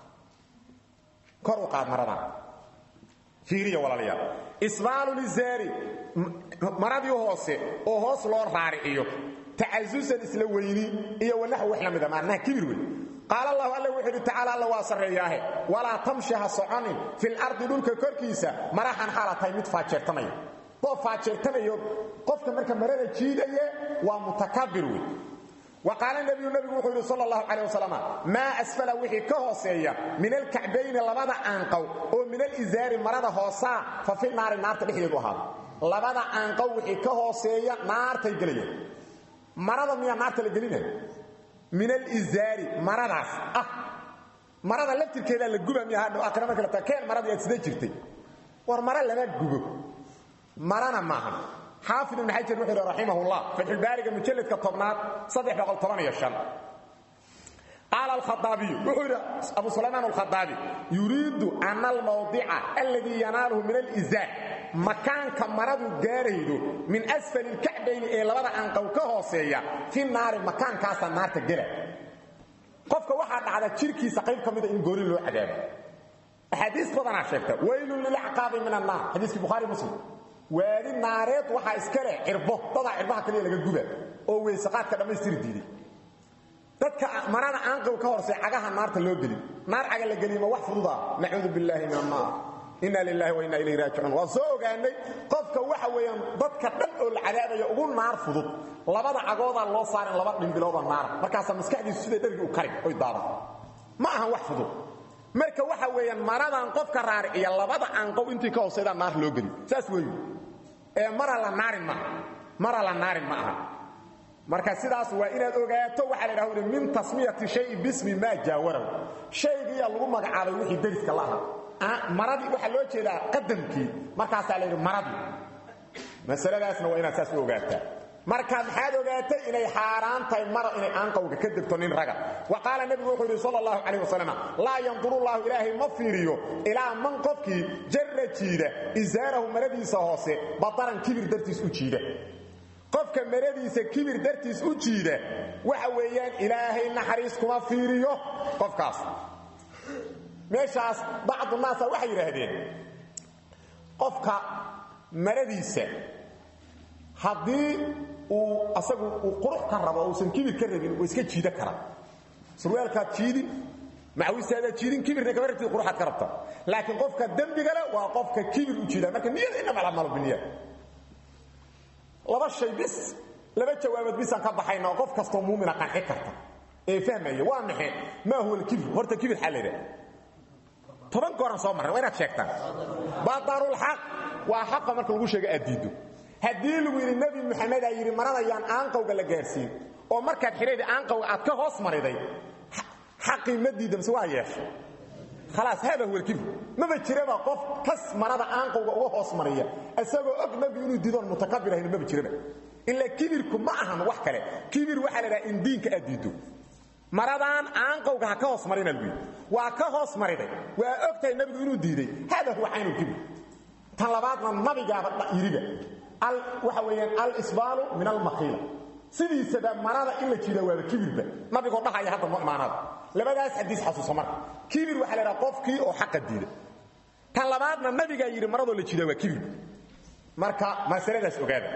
kor u qaad marada fiiriya walaalayaal isbaalu lizaari maradii hoose oo hoos loo raariciyo tacasusan isla weyni iyo wanaxw wax la mida maanaha kibir wey qaal allahu alla wuxuu yidhi tacaala alla waa sarreeyaahe walaa tamshi ha soconin fil ardi dhulka korkiisa maraxan xaala tahay mid faajeertamaya doo faajeertamayo qofka marka marada jiidaya waa mutakabir wey wa qaala nebiyu nebigu wuxuu yidhi sal allahu calayh wasalam maa asfala wixii ka hooseeya min alkacbayni labada aanqow oo min alizaari marada hoosaa fa fi naari naarta dhexdeedu ahaada labada aanqow wixii ka hooseeya naartay gelayaan marada miyaa naarta la gelinaya min alizaari maradaas ah marada laftirkeedaa la guba miya hadhow aakhira marka la taa keen maradii aad sida jirtay war mara lama gubo marana maaha xaafid ibn xajar wuxuu yidhi raximahullah fatxulbaariga mujalladka tobnaad qaala alkhaaabiyu wuxuu yidhi abu sulaymaan alkhadaabi yuriidu ana almawdica alladii yanaaluhu min alizaar makaanka maradu gaaraydo min asfali lkacbayni ee labada anqow ka hooseeya fi naari makaankaasaa naarta gela qofka waxaa dhacda jirkiisa qayb ka mida in goori loo cadaabo axaadiis badanaa sheegta waylun lilacqaabi min annaar xadiiskii bukhaari muslim waadi naareed waxaa iska leh cirbo dadaa cirbaha kaliya laga guba oo weysaqaadka dhammaystiri diiday dadka marada aanqow ka horsey cagaha naarta loo gelin naar caga la geliyma wax fududa nacuudu billaahi min annaar inna lilahi wa inna ilayhi raajicuun waan soo ogaanay qofka waxa weeyaan dadka dhan oo la cadaabaya ugu naar fudud labada cagoodaa loo saarin laba dhimbilooda naara markaasaa maskaxdiisu siday dhargi u kari oy daadan ma ahan wax fudud marka waxa weeyaan maradan qofka raariciya labada anqow intii ka hooseydaa naar loo geli saas weeyu ee mara la naarin maaha mara la naarin ma aha marka sidaas waa inaad ogaato waxaa la idhahda min tasmiyati shayi bismi maa jaawaraw shaygiiyaa lagu magacaabay wixii dariska la aha maradii waxaa loo jeedaa qadamkii markaasaa la yidhi maradii masaladaasna waa inaad saas u ogaataa marka maxaad ogaatay inay xaaraan tahay mara inay aanqowga ka degto nin raga wa qaala nebigu wuxuu yidhi sal allahu calayh wasalam laa yandurullahu ilaahay ma fiiriyo ilaa man qofkii jarra jiida isaarahu maradiisa hoose badaran kibir dartiis u jiida qofka maradiisa kibir dartiis u jiida waxa weeyaan ilaahay naxariis kuma fiiriyo qofkaas meeshaas bacdu naasa waxay yidhaahdeen qofka maradiisa haddii uu asagu uu qurux ka rabo uusan kibir ka rabin waa iska jiida karaa surwaalkaad jiidin macawistaadaad jiidin kibirna kama rabtid quruxaad ka rabta laakiin qofka dembigale waa qofka kibir u jiida marka niyada inama alamalu biniya laba shay bis laba jawaabood bisaan ka baxayna oo qof kastoo muumina qanci karta ee fahmaya waa maxay maa huwa alkibr horta kibir xaa layidhaha toban gooran soo marray waa inaad sheegtaan badarulxaq waa xaqa marka lagu sheega aad diiddo haddii lagu yidhi nebi moxamedaa yidhi maradayaan aanqowga la gaarsiin oo markaad xidhayda aanqowga aad ka hoos mariday xaqii ma diidda mise waa yeeshay khalaas hada huwa alkibr maba jiraba qof kas marada aanqowga uga hoos mariya isagoo og nebi inuu diidoon mutakabir ahayn maba jiraba ilaa kibirku ma ahan wax kale kibir waxaa la dhaha in diinka aad diiddo maradaan aanqowga ha ka hoos marina lagu yidhi waa ka hoos mariday waa og tahay nebigu inuu diiday hada huwa caynulkibir tan labaadna nabigaaba yidhiba waxa weeyaan alisbaalu min almakhiila sidiisaba marada in la jiida waaba kibirba nabigoo dhahaya hadda no imaanada labadaas xadiis xasuuso marka kibir waxaa la dhaha qofkii oo xaqa diida tan labaadna nabigaa yidhi maradoo la jiida waa kibirba marka masaladaas ogaada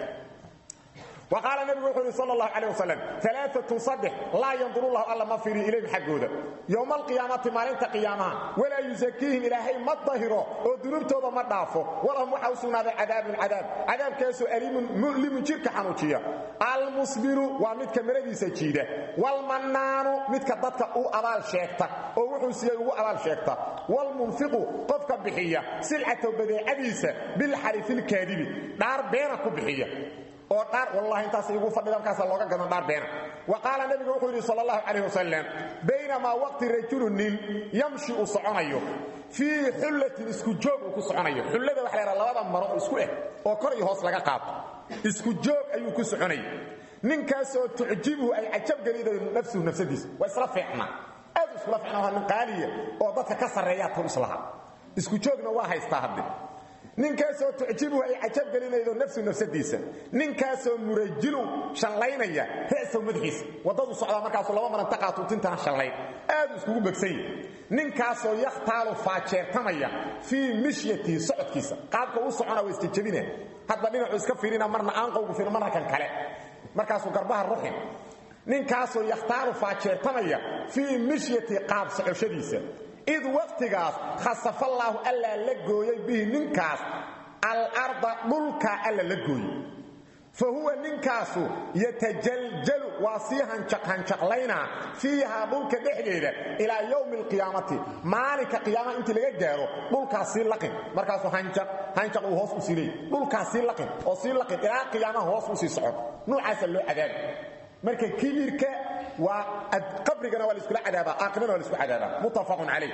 وقال النبي وحده صلى الله عليه وسلم ثلاثة صدح لا ينظر الله ألا ما فيري إليهم حقودا يوم القيامة مالنت قيامها ولا يزكيهم إلهي ما الظهره وذنوب توبة ما دافو ولهم وحوسون هذا عذاب عذاب عذاب كاسو أليم مؤلم جيرك حنوشيا المصبر ومدك مردي سجيدة والمنان مدك ضدك أو أبال شيكتا أو وحوسيا أو أبال شيكتا والمنفق قفك بحية سلعة بدي عديسة بالحرف الكاذب دار بينك بحية oo dhaar wallahi intaas igu fadhida markaas looga gadan dhaar beena wa qaala nabigu wuxuu yiri sallallahu alayhi wasallam bayna waqti rajulun yamshi us'anayo fi hullatin isku joog ku soconayo hullada waxa la labada maro isku eh oo kor iyo hoos laga qaato isku joog ayuu ku soconayo ninkaas oo tujibu ay ajab galido nafsu nafsadiis wa isla fiicna aad isla fiicna waa qaaliya oo dadka ka sareeya tuu islaha isku joogna waa haystaa hadda ninkaasoo tucjibuhu ay cajab gelinaydo nafsu nafsadiisa ninkaasoo murajilu shallaynaya ra'sahu madaxiisa waddadu socdaa markaasuu laba maranta qaatuutintana shallayn aad iskugu begsan yahi ninkaasoo yakhtaalu faajeertamaya fii mishyatihi socodkiisa qaabka u socona waa istijabina hadba dhinacuu iska fiirina marna aanqowgu fiir marna kan kale markaasuu garbaha ruxin ninkaasoo yakhtaalu faajeertamaya fii mishyatihi qaab socoshadiisa id waqtigaas khasafallaahu allaa la gooyey bihi ninkaas alarda dhulkaa alla la gooyey fa huwa ninkaasu yatajaljalu waa sii hanjaqhanjaqlaynaa fiihaa dhulka dhexdeeda ilaa yowmi alqiyaamati maalinka qiyaamaha intii laga gaaro dhulkaas sii laqin markaasuu hanjaq uu hoos u sii leey dhulkaas sii laqin oo sii laqin ilaa qiyaamaha hoos u sii socon nuucaasa loo cadaabi marka kibirka waa qabrigana waa la isku cadaaba aakhirana waa la isku cadaaba muttafaqun alayh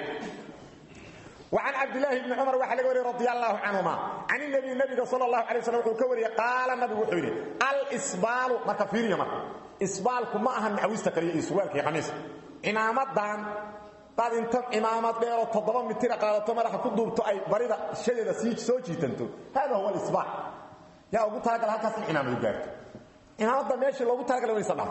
وعن عبد الله بن عمر وحلق وري رضي الله عنهما عن النبي النبي صلى الله عليه وسلم وكوري قال النبي وحوري الإسبال ما كفير يا مرة إسبالكم ما أهم عويست كريه إسوالك يا قميس إمامتان بعد انت إمامات بيرو تضبا متيرا قالت مرحا كدوبتو أي بريدة شديدة سيج سوجي تنتو هذا هو الإسبال يا أبو تاقل هكذا الإمام يقارك imaamada meeshii loogu talagalay way sadhaaf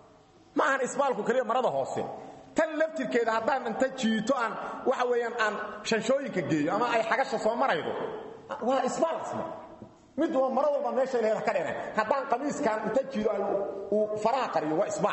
ma ahan isbaalku kaliya marada hoose tan laftirkeeda haddaan inta jiito aan waxa weeyaan aan shanshooyinka geeyo ama ay xagasha soo maraydo waa isbaal asma mid waa maro walba meeshay leedahay ka dheereen haddaan qamiiskaan inta jiido uu faraha qariyo waa isbaal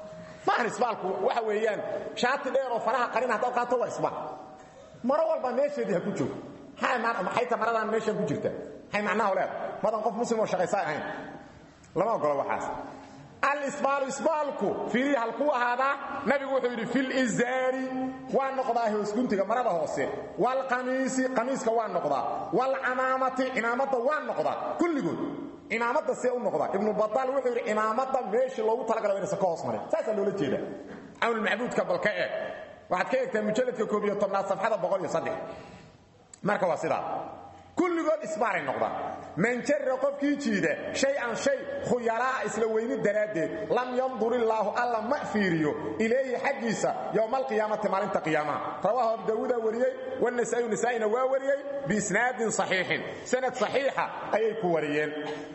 ma ahan isbaalku waxa weeyaan shaati dheer oo faraha qarin haddaad qaato waa isbaal maro walba meesheedii ha ku joogo maxay ta maradaan meeshan ku jirta maxay macnaha leedahay madan qof muslim oo shaqaysaa ahayn lama ogolo waxaas alisbaalu isbaalku fiirihi halkuu ahaadaa nabigu wuxuu yidhi fil izaari waa noqdaa hoosguntiga marada hoose waalqamiisi qamiiska waa noqdaa waalcamaamati cimaamada waa noqdaa kulligood cimaamada see u noqdaa ibnu badaal wuxuu yidhi cimaamada meeshii loogu talagalo inaysan ka hoos marin saasaa loola jeeda cawnulmacbuudka bal ka eeg waxaad ka eegtaa mujalladka koob iyo tobnaad safxada boqol iyo saddex marka waa sidaa kulligood isbaaray noqdaan man jarra qofkii jiida shay-an shay khuyalaa'a isla weyni daraaddeed lam yandur illaahu alla ma fiiriyo ilayhi xaggiisa yowma alqiyaamati maalinta qiyaamaha rawaahu abu daawuudaa wariyey wanasaa'iyu nasaa'ina waa wariyey biisnaadin saxiixin sanad saxiixa ayay ku wariyeen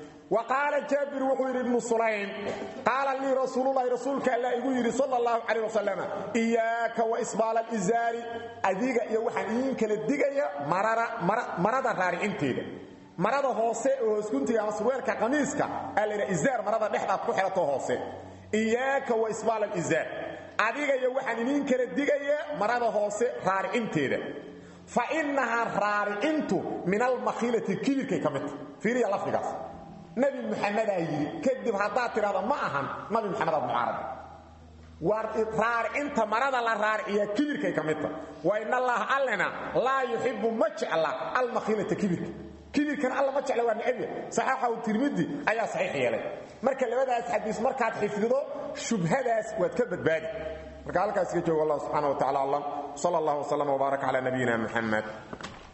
وقال جابر وحير بن سليم قال لي رسول الله رسولك الله يقول صلى الله عليه وسلم إياك وإسبال الإزار أذيك يا وحن إنك للدقية مرارة مرارة راري انتيدا مرارة هوسي وسكنت يا مسرويرك قميسك قال لي إزار مرارة نحن كحرة هوسي إياك وإسبال الإزار أذيك يا وحن إنك للدقية مرارة هوسي راري انتيدا فإنها راري انتو من المخيلة كبير كي كمت في ريا لفظ nabi muxamed aa yidhi kadib haddaad tidhahda ma ahan nabi maxamed aad mucaarada raaricinta marada la raariciya kibirkay ka mid tahay wa in allaha allena laa yuxibu ma jecla almakhiilata kibirka kibirkan alla ma jecla waa necabya saxaaxahu tirmidi ayaa saxiix yeelay marka labadaas xadiis markaad xifdido shubhadaas waad ka badbaadi marka halkaas ka joogo allah subxana wa tacala aclam sal allah wslam wbaarak cala nabiyina muxamed